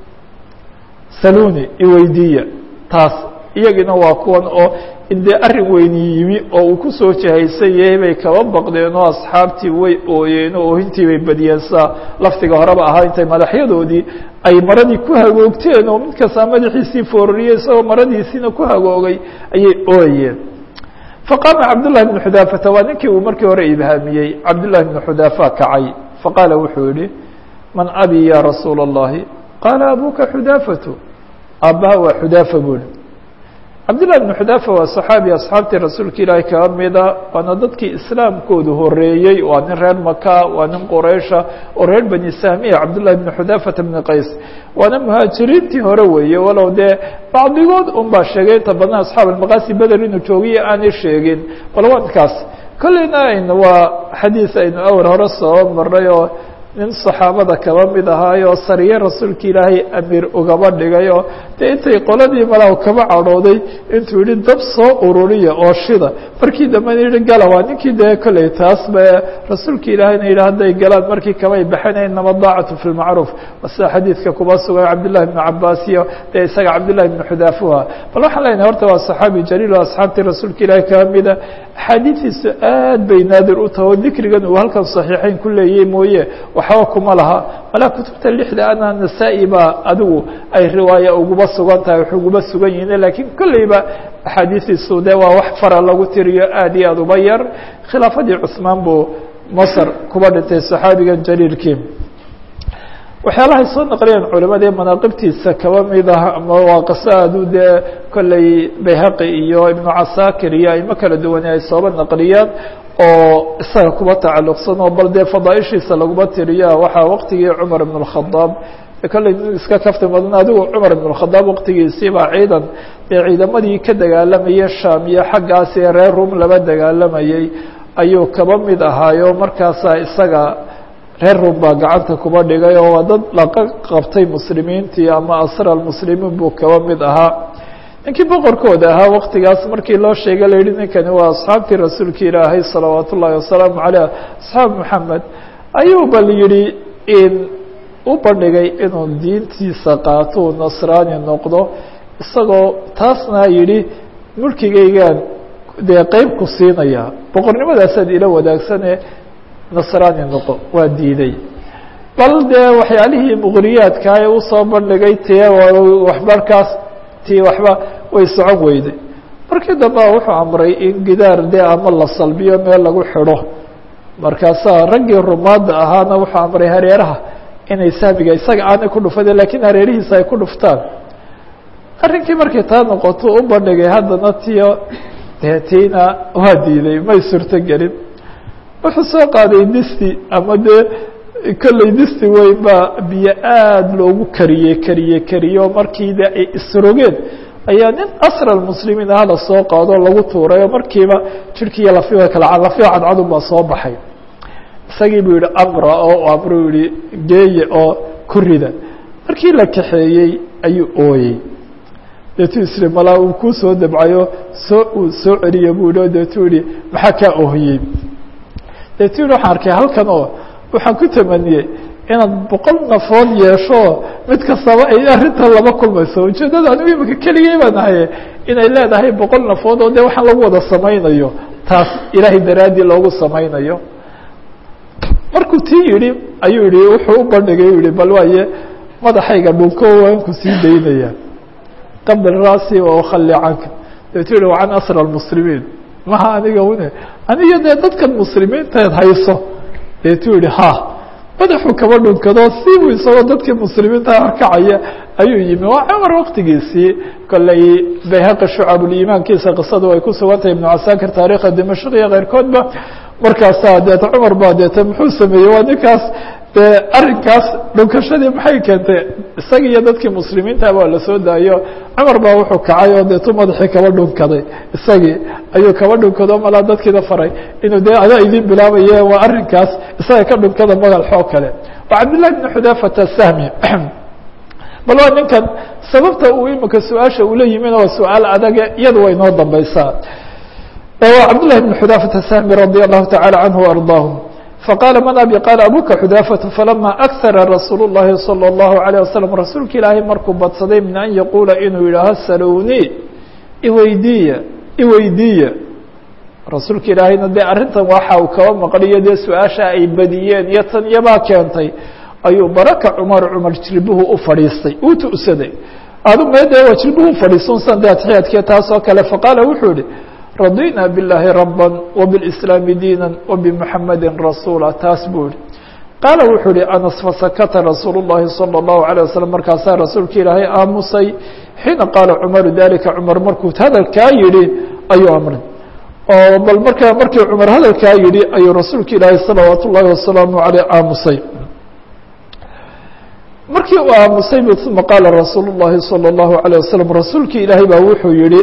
saluni iweydiiya taas iyagina waa kuwan oo indee arrin weyni yimi oo uu kusoo jahaysan yahay bay kaba baqdeen oo asxaabtii way ooyeen oo oohintii bay badiyeen saa laftiga horeba ahaa intay madaxyadoodii ay maradii ku hagoogteen oo mid kastaa madaxiisii foorariyey isagoo maradiisiina ku hagoogay ayay ooyeen faqaama cabdullahi bnu xudaafata waa ninkii uu markii hore ibhaamiyey cabdullahi bnu xudaafa kacay faqaala wuxuu yihi man abi ya rasuula اllahi qaala abuka xudaafatu aabbaha waa xudaafa buuli cabdullahi bnu xudaafa waa saxaabi asxaabtii rasuulka ilaahi kaba mida waana dadkii islaamkoodu horeeyey waa nin reer maka waa nin quraysha oo reer bani sahmiya cabdullahi bnu xudaafata bni qays waana muhaajiriintii hore weeye walow dee bacdigood un baa sheegay inta badan asxaab almaqaasi beder inuu joogiyo aanay sheegin bal wankaas kolleyna aynu waa xadiis aynu awr hore soo maray oo nin saxaabada kaba mid ahaayo sariye rasuulka ilaahay amiir ugaba dhigay oo dee intay qoladii malaw kaba cadhooday intuu yihi dab soo ururiya oo shida markii dambena yihi gala waa ninkii dee kolley taas ba rasuulka ilaahayna yidhi hadday galaan markii kamay baxinayn inama daacatu fi lmacruuf sida xadiidka kuba sugan cabdillahi bnu cabaas iyo dee isaga cabdillahi bnu xudaafuha bal waxaan leenahay horta waa saxaabi jaliil oo asxaabtii rasuulka ilaahay kaba mida axaadiistiisu aad bay naadir u tahay oo dikrigan uu halkan saxiixeyn ku leeyay mooye waxba kuma laha malaa kutubta lixda ana nasaa-i baa adigu ay riwaaya uguba sugan tahay wax uguba sugan yihiin lakiin kolleyba axaadiistiisu de waa wax fara lagu tiriyo aad iyo aad uba yar khilaafadii cuثmaan buu masr kuba dhintay saxaabigan jaliilkii waxyaalahay soo naqliyeen culimadii manaaqibtiisa kaba mid ah ama waa qiso aadu dee kolley bayhaqi iyo ibnu casaakir iyo aimo kala duwane ay sooba naqliyeen oo isaga kuba tacalluqsan oo bal dee fadaaishiisa laguma tiriya waxaa waqtigii cumar ibn اkhadaab kolley iska kafti badan adigu cumar ibn اkhadaab waqtigiisiibaa ciidan dee ciidamadii ka dagaalamayay sham iyo xaggaas ee reer rum laba dagaalamayey ayuu kaba mid ahaayo markaasaa isaga reer rum baa gacanta kuba dhigay oo waa dad laqa qabtay muslimiintii ama asra muslimiin buu kaba mid ahaa ninkii boqorkooda ahaa waktigaas markii loo sheegay la yihi ninkani waa asxaabtii rasuulka ilaahay salawaat ullaahi wasalaamu caleyh asxaab moxamed ayuu bal yihi in u bandhigay inuu diintiisa qaato uu nasraani noqdo isagoo taasna yihi mulkigaygaan dee qeyb ku siinaya boqornimadaasaad ila wadaagsane nasraani noqo waa diiday bal dee waxyaalihii muqriyaadka ee usoo bandhigay tie waxbarkaas tii waxba way socon weyday markii dambe wuxuu amray in gidaar dee ama la salbiyo meel lagu xidho markaasaa raggii rumaadda ahaana wuxuu amray hareeraha inay sahmiga isaga aanay ku dhufan lakiin hareerihiisa ay ku dhuftaan arrinkii markay taa noqoto u bandhigay haddana tiyo dee tiina waa diiday may surto gelin wuxuu soo qaaday disti ama dee kolley disti weyn baa biyo aada loogu kariyey kariye kariyo markii de ay isrogeen ayaa nin asra muslimiin aha lasoo qaado lagu tuuray oo markiiba jirhkiiyo lafiha kala lafiha cadcadun baa soo baxay isagii buu yihi aqra oo amru yihi geeye oo ku rida markii la kaxeeyey ayuu ooyey deetuu isri malaa uu kuu soo dabcayo soo uu soo celiye buu yihi o deetuu yihi maxaa kaa oohiyey deetuu yihi waxaan arkay halkan oo waxaan ku tamaniyey inaad boqol nafood yeesho mid kastaba ay arrintan lama kulmayso ujeeddada anigu imika keligay baan ahaye inay leedahay boqol nafood oo dee waxaan lagu wada samaynayo taas ilaahay daraaddii loogu samaynayo markuu tii yidhi ayuu yihi wuxuu u bandhigay u yihi bal waaye madaxayga dhunko waan ku sii daynaya qabl rasi wakhali canka deetu yihi wa can asra lmuslimiin maha aniga une aniga dee dadkan muslimiintaed hayso deetuu yihi ha madaxuu kaba dhunkado siibuu isagoo dadkii muslimiinta arkacaya ayuu yimi waa cumar waktigiisii kolley bayhaqi shucabulimaankiisa qisadu ay ku sugan tahay ibnu casaakir taarikha dimashq iyo keyrkoodba markaasaa deeta cumar baa deeta muxuu sameeyey waa ninkaas dee arrinkaas dhunkashadii maxay keentay isaga iyo dadkii muslimiinta baa la soo daayo cumar baa wuxuu kacay oo deetu madaxii kaba dhunkaday isagii ayuu kaba dhunkado malaa dadkiina faray inuu dee adaa idin bilaabaye waa arrinkaas isaga ka dhunkada magalxoo kale waa cabdillahi bn xudaafata sahmi bal waa ninkan sababta uu imika su-aasha ula yimina waa su-aal adage iyada way noo dambeysaa waa cabdillahi bn xudaafata sahmi radi allahu tacala canhu ardaahum faqaala man abi qaala abuka xudaafatu falama akara rasuul الlahi salى الlahu عalيه wasalam rasuulka ilaahay markuu badsaday min an yaquula inuu yidhaaho salowni iweydiiya iweydiiya rasuulka ilaahayna dee arrintan waxa uu kaba maqliyo dee su-aasha ay badiyeen iyo tan iyabaa keentay ayuu baraka cumar cumar jilbuhu u fadhiistay uu tu'saday adu meede waa jilbuhu ufadhiisunsan de atxiyaadkiya taas oo kale faqaala wuxuu yihi radina bاllahi rabا وbاlإسlaami diina وbmuحamadi rasuula taas buu yihi qaala wuxuu yihi anas fasakata rasuul الlahi salى الlahu عalيه waslم markaasaa rasuulka ilaahay aamusay xiina qaala cumaru dalika cumar markuu hadalkaa yihi ayuu amray oo bal marka markii cumar hadalkaa yihi ayuu rasuulka ilaahay salawaat ullahi wasalaamu aleyh aamusay markii uu aamusay bu uma qaala rasuul الlahi salى الlahu عalيه waslم rasuulki ilaahay baa wuxuu yihi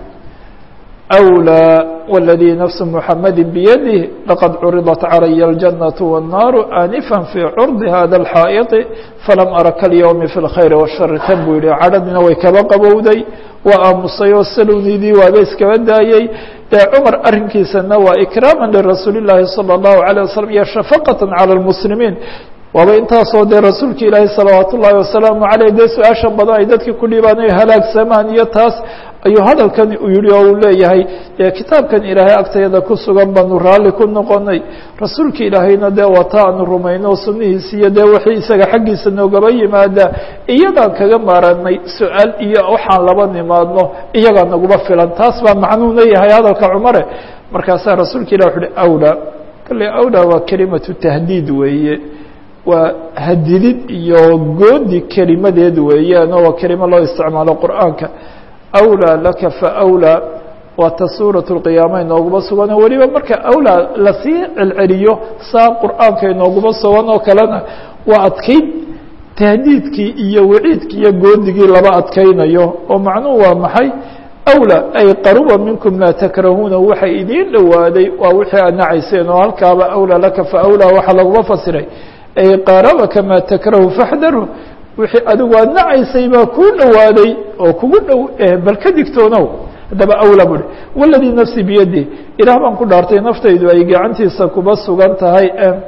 أولى والذي نفس محمد بيده لقد عرضت علي الجنة والنار آنفا في عرض هذا الحائط فلم أر كاليوم في الخير والشر tan buu yihi cadhadina way kaba qabowday waa aamusay oo salowniidii waaba iskaba daayey dee cumar arrinkiisana waa إكراama لرasuuل الlahi صلى الله عليه وسلم iyo شhفقة على المسلمين waaba intaasoo dee rasuulka ilaahi salawaat ullaahi wasalaamu aleyh dee su-aasha badan ay dadkii ku dhibaan ay halaagsamaan iyo taas ayuu hadalkan uu yihi oo uu leeyahay dee kitaabkan ilaahay agtayada ku sugan baanu raalli ku noqonay rasuulka ilaahayna dee wata aanu rumayno sunnihiisi iyo dee wixii isaga xaggiisa noogaba yimaada iyadaan kaga maaranay su-aal iyo waxaan laba nimaadno iyagaa naguma filan taas baa macnuu leeyahay hadalka cumare markaasaa rasuulka ilah wuxu uhi awla kale awla waa kelimatu tahdiid weeye waa hadidid iyo goodi kelimadeed weeyaan oo waa kelimo loo isticmaalo qur'aanka awlaa laka faawlaa waa ta suurat اlqiyaama inooguma sugan oo weliba marka awlaa lasii celceliyo saa qur'aanka inooguma sugan oo kalena waa adkayn tahdiidkii iyo waciidkii iyo goodigii laba adkaynayo oo macnuhu waa maxay awlaa ay qaruba minkum maa takrahuuna waxa idiin dhowaaday waa wixii aad nacayseen oo halkaaba awlaa laka faawlaa waxaa laguma fasiray ay qaarabaka maa takrahu faxdaru wixii adigu aad nacaysay baa kuu dhowaaday oo kugu dhow bal ka digtoonow haddaba awla buhi waladii nafsi biyadi ilaah baan ku dhaartay naftaydu ay gacantiisa kuba sugan tahay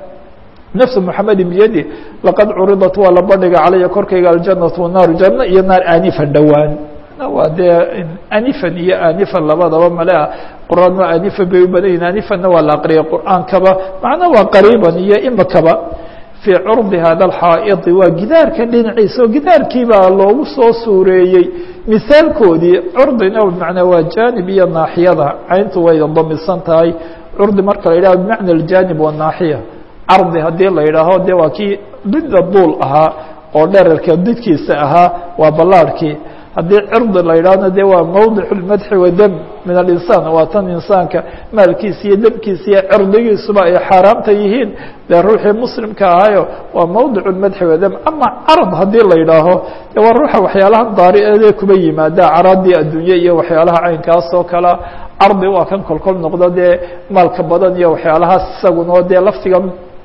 nafsu muxamedin biyadi laqad curidat waa la bandhiga calaya korkayga aljanatu wanaaru janno iyo naar aanifan dhowaan waa dee anifan iyo anifan labadaba malea quraan waa anifan bay u badan yihin anifanna waa la aqriyay qur'aankaba macna waa qariiban iyo imakaba fii curdi hada alxaa'idi waa gidaarkan dhinaciisa oo gidaarkii baa loogu soo suureeyey misaalkoodii curdina bimacnaa waa jaanib iyo naaxiyada cayntu way damisan tahay curdi marka la yidhaho bimacna aljaanib wanaaxiya cardi haddii la yidhaaho de waa kii didda duul ahaa oo dherarka didkiisa ahaa waa ballaarhkii haddii cirdi la yidhaahna de waa mawdic اmadxi wadem min alinsaan waa tan insaanka maalkiisa iyo demkiisa iyo cirdigiisuba ay xaaraamta yihiin dee ruuxii muslimka ahayo waa mawdic madxi wadem ama carad haddii la yidhaaho de waa ruuxa waxyaalaha daariee kuba yimaada caraadii adduunye iyo waxyaalaha caynkaas oo kala cardi waa kan kolkol noqdo dee maalka badan iyo waxyaalahaas isaguna dee laftiga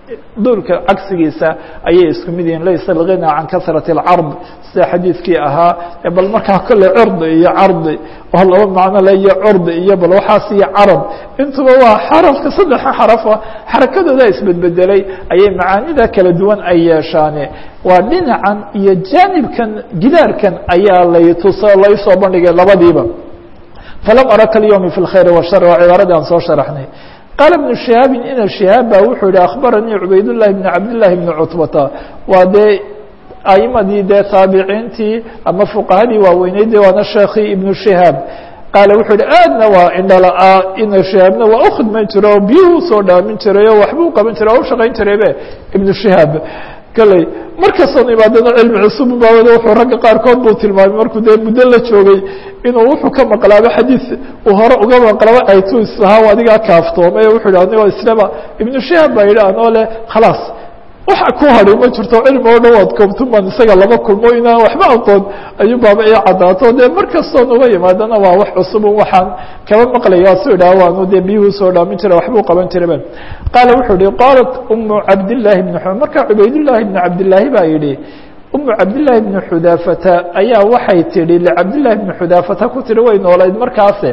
duulka cagsigiisa ayay isku mid yihiin laysa alghina can kasrati اlcard sida xadiidkii ahaa bal markaa kolley curdi iyo cardi oo laba macno le iyo curdi iyo bal waxaas iyo carab intuba waa xarafka saddexa xarafa xarakadooda isbedbedelay ayay macaanida kala duwan ay yeeshaane waa dhinacan iyo jaanibkan gidaarkan ayaa lay tuso laysoo bandhigay labadiiba falam ara kalyowmi fi اlkhayr washar waa cibaaradii aan soo sharaxnay qaala ibnu shihaabin ina shihaab ba wuxuu yihi akhbaranii cubaydullahi bni cabdillahi bni cutbata waa dee aimadii dee taabiciintii ama fuqahadii waaweyneyd waana sheekii ibnu shihaab qaala wuxuu yihi aadna waa indhala-aa ina shihaabna waa u khidmayn jira oo biyuhu usoo dhaamin jiray oo waxbuu qaban jiray oo u shaqayn jiraybe ibnu shihaab kaley markastoon imaadana cilmi cusub baawada wuxuu ragga qaarkood buu tilmaamay markuu dee muddo la joogay inuu wuxuu ka maqlaaba xadiid uu hore uga maqlaba aytu islahaa adigaa kaaftoomay o wuxuu yidhi anigoo islaba ibnu shihaab baa yidhi anoo leh khalaas waxa ku hadhay ma jirto cilmi oo dhan waad koobtun baan isaga laba kulmo inaan waxba aqoon ayuu baaba ii caddaato dee mar kastoon uga yimaadana waa wax cusubun waxaan kaba maqlaya su idhaha waanu dee biyuhu soo dhaamin jira waxbuu qaban jiraba qaala wuxuu yihi qaalat umu cabdillaahi bni xu marka cubaydullaahi bni cabdillaahi baa yidhi umu cabdillaahi bni xudaafata ayaa waxay tidhi licabdillahi bni xudaafata ku tihi way noolayd markaase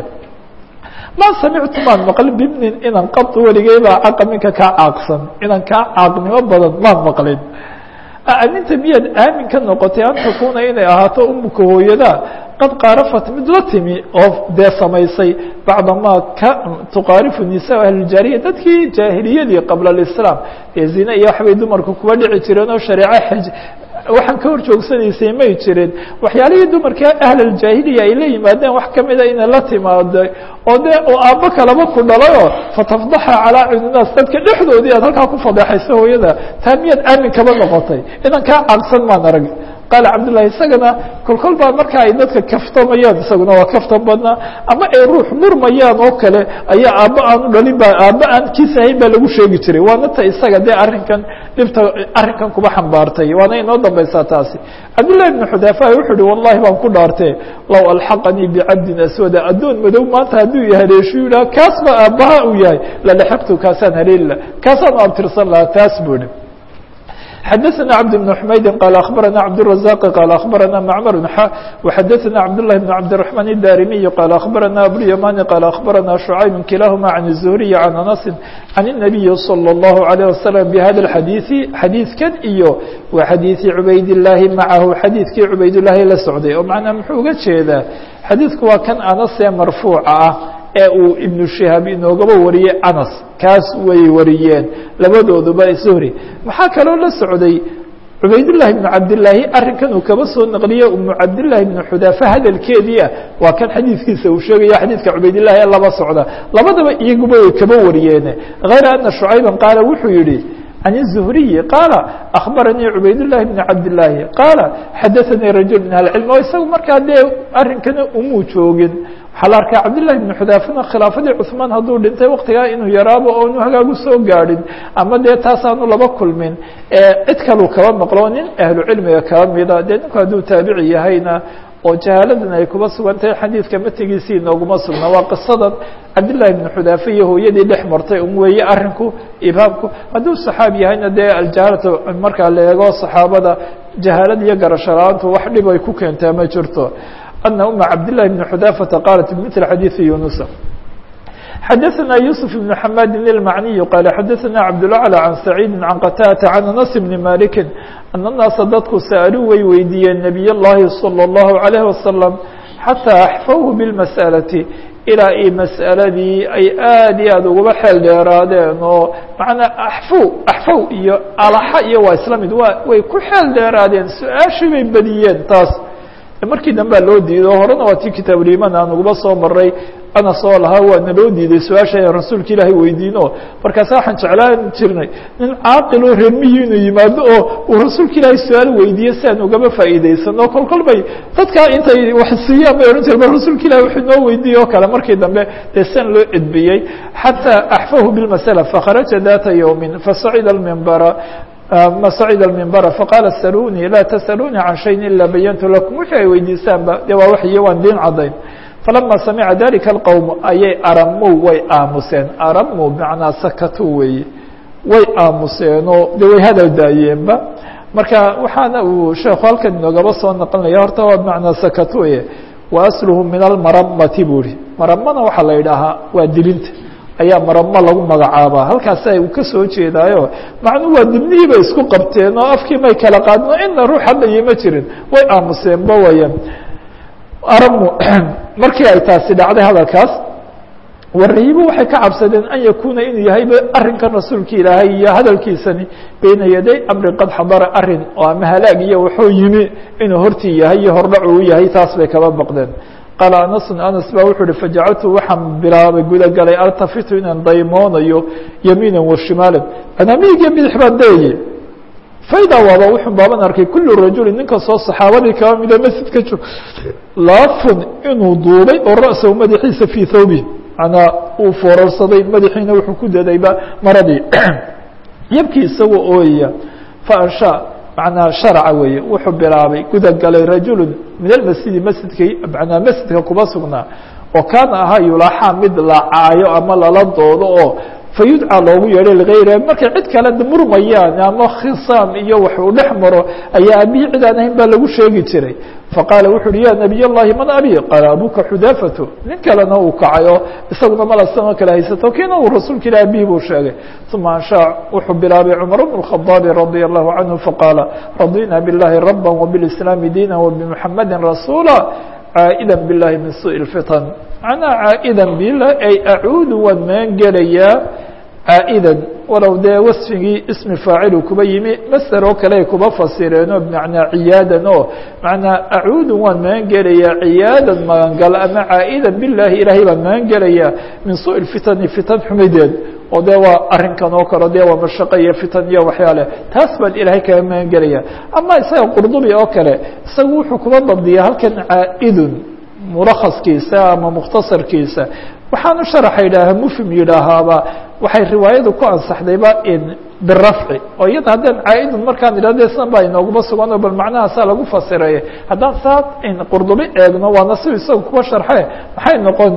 ma samictu maan maqlin bibnin inan qad weligey baa caqa minka kaa caaqsan inan kaa caaqnimo badan maan maqlin aninta miyaad aamin ka noqotay an takuuna inay ahaato umuka hooyada qad qaarafat mid la timi oo dee samaysay bacda maa ka tuqaarifu nisaa ahlujaariya dadkii jaahiliyadii qabla alislaam ee zine iyo waxbay dumarku kuwa dhici jireen oo shareeco xaj waxaan ka hor joogsanaysay may jirin waxyaalihii dumarka ahlaljaahiliya ay la yimaadeen wax kamida inay la timaado oo dee oo aabbo kalaba ku dhalayoo fatafdaxa calaa cuyunaas dadka dhexdoodii aad halkaa ku fadeexaysa hooyada taa miyaad aamin kaba noqotay inan kaa caaqsan maan arag qaala cabdullahi isagana kolkol baa marka ay dadka kaftamayaan isaguna waa kaftan badnaa ama ay ruux murmayaan oo kale ayaa aabba aan u dhalin ba aabba aan kiis ahayn baa lagu sheegi jiray waana ta isaga dee arrinkan dhibta arrinkan kuba xambaartay waana inoo dambaysaa taasi cabdullahi ibnu xudaafa wuxuu uhi wallahi baan ku dhaartee low alxaqanii bicabdin aswada addoon madow maanta hadduu i haleeshiyu yidhaha kaas baa aabbaha uu yahay lalaxaqtu kaasaan haleeli laha kaasaan u abtirsan lahaa taas buu ihi xdثna cبد بن حmaydi qال أخبرnا cبدالرزاq qال أخبرnا معmر وxdثnا cبدالله بن cبدالرحمن الdاrمي qال أخبرnا أبواليماني qال أخبرnا شعيب كiلاهma عن الزهري عن أنس عن النبي صلى الله عليه وسلم بhذا الحdيث xadيiثkan iyo wa xadيiثi عubayd اللahi maعahu xadيiثkii عubayd اللahi la socday oo مaعnaa muxuu uga jeedaa xadيiثku waa kan anasee marفوuca ah ee uu iبن شihaab inoogaba wariyey anas kaas way wariyeen labadooduba zuhri maxaa kaloo la socday cubaydاللahi بن cabdاللaahi arrinkan uu kaba soo naqliye umu cabdاللahi بن xudaafa hadalkeedii ah waa kan xadiidkiisa uu sheegaya xadiidka cubaydالlahi ee laba socda labadaba iyaguba way kaba wariyeene غayra أna شhucayba qaala wuxuu yihi عن الزهري قال أخبرني عubayd اللhi بن cabdاللahi قال xadaثnii رaجuل من العلم o isaga markaa dee arrinkana umuu joogin waxaa la arkaa cabdاللahi بن xudaafana khilaafadii cثmaan hadduu dhintay waktigaa inuu yaraabo oonu hagaagu soo gaadhin ama dee taasaanu laba kulmin cid kaluu kaba maqlo nin ahlu cilmiga kaba mida dee ninku hadduu taabici yahayna oo jahaaladan ay kuba sugan tahay xadiidka matigiisii inooguma sugna waa qisadan cabdالlahi بن xudaafe iyo hooyadii dhex martay un weeye arinku ibaabku hadduu صaxaab yahayna dee aljahaalata markaa la eego صaxaabada jahaalada iyo garasho la-aantu wax dhib ay ku keentaa ma jirto أن أم cabdاللahi بن xudاaفةa qاaلت بmثل xadيiثi يuنuس xadثna يوسف بن حmاd المعني qال xadثna cبدالأعلى عن سعيد عن qتاdة عن أنس بن مالك أن الناaسa dadku sألوu way weydiiyeen نبي اللahi صلى الله عليه وسلم حتى أحفوه بالمسألة ilaa i mas'aladii ay aad iyo aad ugaba xeel dheeraadeen oo macanaa axfow axfow iyo alaxa iyo waa isla mid wa way ku xeel dheeraadeen su-aashii bay badiyeen taas markii dambea loo diiday oo horena waa tii kitaabuliman aan uguba soo maray anas oo lahaa waana loo diiday su-aasha aan rasuulka ilaahay weydiino markaasa waxaan jeclaan jirnay nin caaqiloo reermiyi inuu yimaado oo uu rasuulka ilaahay su-aal weydiiye si aan ugaba faa'iidaysano kol kol bay dadkaa intay wax siiyaan bay odhan jire ba rasuulka ilahi wuxuu noo weydiiye oo kale markii dambe dee sian loo edbiyey xataa axfahu bilmasala fakharaja data yowmin fasacida almimbara ma sacida الmimbara faqaala salunii laa tasaluunii can shayin ilaa bayantu lakum wixii ay weydiisaanba de waa waxyo waan diin cadayn falama samica dalika اlqowm ayay aramu way aamuseen aramu bimacnaa sakatu weeye way aamuseenoo de way hadal daayeenba marka waxaana uu sheekhu halkan inoogaba soo naqlinaya horta waa bimacnaa sakat weye wa asluhu min almaramati buu ihi maramana waxaa la yidhaahaa waa dilinta ayaa maramo lagu magacaabaa halkaasa uu ka soo jeedaayo macnuu waa dibnihii bay isku qabteen oo afkii may kala qaadin oo ina ruux hadlayi ma jirin way aamuseenba waya aramu markii ay taasi dhacday hadalkaas warayibo waxay ka cabsadeen an yakuuna inuu yahayba arrinkan rasuulka ilaahay iyo hadalkiisani beyna yaday amri qad xadara arin oo ama halaag iyo wuxuu yimi inuu hortii yahay iyo hordhacu u yahay taas bay kaba baqdeen qaala anasun anas baa wuxuu uhi fajacaltu waxaan bilaabay gudagalay altafitu inaan daymoonayo yamiinan wa shimaalan anaamihigiyo bidix baan dayeye fayda waaba wuxun baaban arkay kullu rajulin ninka soo saxaabadii kaba mida masjidka joog laafun inuu duubay oo ra'sahu madaxiisa fii thawbi manaa uu foorarsaday madaxiina wuxuu ku dadayba maradii yabkii isagoo ooyaya faansha manaa sharca weeye wuxuu bilaabay gudagalay rajulu min almasjidi masjidka manaa masjidka kuba sugnaa oo kaana ahaa yulaaxaa mid la caayo ama lala doodo oo fayudcaa loogu yeedhay ligayra markay cid kale murmayaan ama khisaam iyo wax uu dhex maro ayaa abihi cid aan ahayn baa lagu sheegi jiray faqaala wuxu uhi ya nabiy اllahi man abi qaala abuka xudaafatu nin kalena uu kacay oo isaguna malasanoo kale haysato kiina uu rasuulka ilah abihi buu sheegay uma anshaa wuxuu bilaabay cumar bn الkhadaabi radia allahu canhu faqaala radina biاllahi raba wbiاlislaami diina wbmuxamadi rasuula caa'ida biاllahi min suءi اfitan macnaa caa'ida bilah ay acuudu waan maan gelayaa caa'idan walow dee wasfigii ismi faacilu kuba yimi master oo kale ay kuba fasireenoo bimacnaa ciyaadan oo macnaa acuudu waan magan gelayaa ciyaadan magangal ama caa'idan bilaahi ilaahay baan magan gelayaa min suءi fitani fitan xumideed oo dee waa arrinkan oo kale dee waa mashaqo iyo fitan iyo waxyaale taas baan ilaahay kaga magan gelaya ama isaga qurdubi oo kale isagu wuxuu kuba dabdiyaa halkan caa'idun mulakhaskiisa ama mukhtasarkiisa waxaanu sharaxa yidhaaha mufhim yidhaahaaba waxay riwaayadu ku ansaxdayba in birafci oo iyada haddaan caa-idun markaan idhahde san baa inooguma sugano bal macnahaasaa lagu fasireeye haddaan saa qurdubi eegno waana si isaga kuba sharxe maxay noqon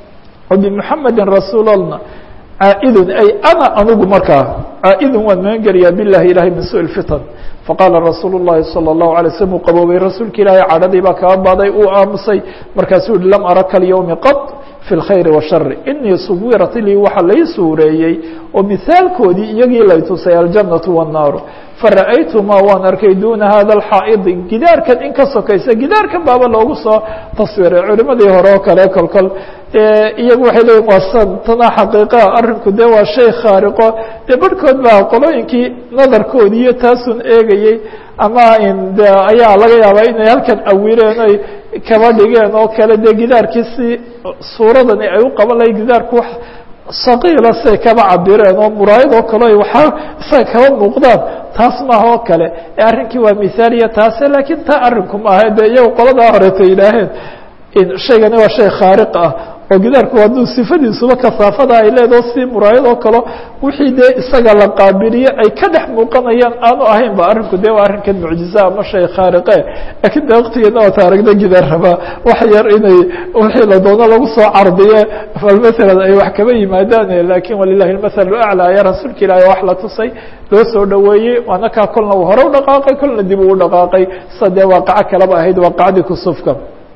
bimuxamedin rasuulalna caa-idun ay ana anugu markaa caa-idun waan magan gelayaa bilahi ilahay min su fitan faqaala rasuulu llahi salى الlahu alay slm uu qaboobay rasuulka ilaahay cadhadii baa kaa baaday uu aamusay markaasuu yihi lam araka alyowmi qad fi اlkhayr washari inii suwirat lii waxa lay suureeyey oo mihaalkoodii iyagii lay tusay aljannatu wالnaaru fara'aytumaa waan arkay duna hada اxaa'idi gidaarkan in ka sokaysa gidaarkan baaba loogu soo taswiray culimadii hore oo kale kolkol iyagu waxay leeyiin waa san tana xaqiiqaa arrinku dee waa shay khaariqo dee barhkood baa qolooyinkii nadarkoodii iyo taasun eegayey ama de ayaa laga yaabaa inay halkan awireen ay kaba dhigeen oo kale dee gidaarkii si suuradani ay u qaban lahay gidaarku wax saqiila say kaba cabireen oo muraayad oo kale waxaa isaga kaba muuqdaan taas maaha oo kale ee arrinkii waa mithaaliya taase laakiin taa arrinku maaha de iyagu qoladaa horeeta yidhaaheen shaygani waa shay khaariq ah oo gidaarku hadduu sifadiisuba kasaafada ay leedaho si muraayad oo kale wixii dee isaga la qaabiliye ay ka dhex muuqanayaan aanu ahayn ba arrinku de waa arrinkan mucjiza ama shay khaariqe laakiin de waktigeena waata aragna gidaar rabaa wax yar inay wixii la doono lagu soo cardiye bal masalan ay wax kaba yimaadaan lakin walilahi lmathal aclaa ayaa rasuulka ilaahi wax la tusay loo soo dhaweeyey waana kaa kolna uu hore u dhaqaaqay kolna dib uu dhaqaaqay sa dee waaqaco kaleba ahayd waaqacadii kusufka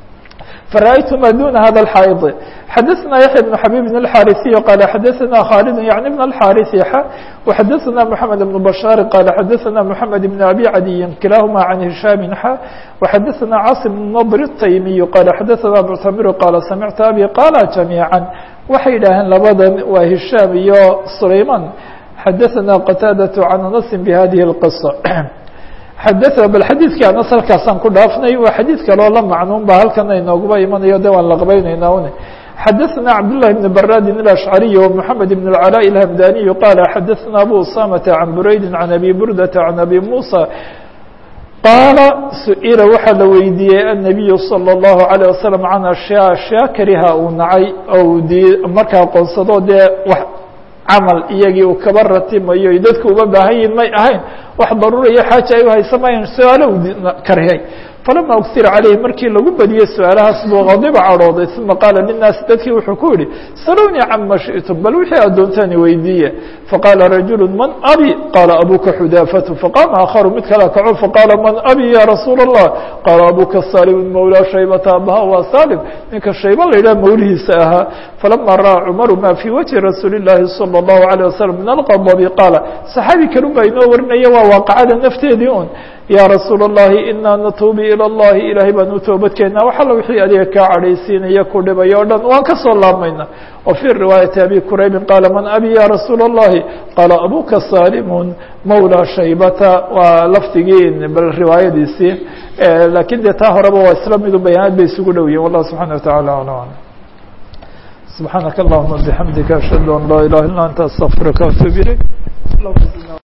فرأيتma dون hذا الحائض xdثna يحيى بن حبيب بن الحاrثي قال xdثna khالد يعني بن الحاrث وxdثna محمد بن بشhار قال xdثna محمد بن أبي عدي كلاهma عن هiشام xا وxdثna cاصم بن نضر التيمي قال xdثna معتمر قال سمعت أبي قال جميعا waxay yidhaaheen labadan waa هiشام iyo سليمان xdثna قتاaدة عن أنس بhذه القصة xadثna bal xadiidkii anas halkaasaan ku dhaafnay waa xadiid kaloo la macnuun ba halkana inooguba imanayo de waan laqbaynaynaa une xadaثna cabdاللahi بن براdi الأشعري ومحamed بن العلاء الهمdاني qال xadaثna أbو أسامة عن برayد عن أbي بردة عن أbي موسى qaala su-ila waxaa la weydiiyey النabiy slى الlaهu عalيه waسلم can أشhyاء أشhyاء kariha uu nacay oo d markaa qoonsado dee camal iyagii uu kaba ratimayo dadku uga baahan yihin may ahayn wax daruura iyo xaaja ay uhaysa mayan su-aalo u karhiyay falama ugsira calayhi markii lagu badiyey su-aalahaas buu qadiba cadhooday uma qaala linaasi dadkii wuxuu ku yihi salwnii cama shiئtum bal wixii aad doontaani weydiiye faqaala rajulu man abi qaala abuka xudaafatu faqaama akharu mid kala kaco faqaala man abi ya rasuula الlah qaala abuka salim mawlaa shaybata abaha waa salim ninka shayba la yidhaha mawlihiisa ahaa falama ra'aa cumaru ma fii wajhi rasuuli الlahi salى الlahu عalيه wasalam min alqadabi qaala saxaabi kalun baa inoo warinaya waa waaqacada nafteedii un ya rasuula الlahi inaa natuubi ilى اllahi ilahay baan u toobadkeena wax alla wixii adiga kaa cadhaysiinaya ku dhibay o dhan waan kasoo laabmayna wa fii riwaayati abi quraybin qaala man abi ya rasuula الlahi qaala abuka salimun mawlaa shaybata waa lafdigii bal riwaayadiisii lakin dee taa horeba waa isla midu bayaanaad bay isugu dhow yihin wallah subxana wataعala alam subxaanaka allahuma bixamdika ashhadu an laa ilaha illa anta astaqfiruka atub ilayk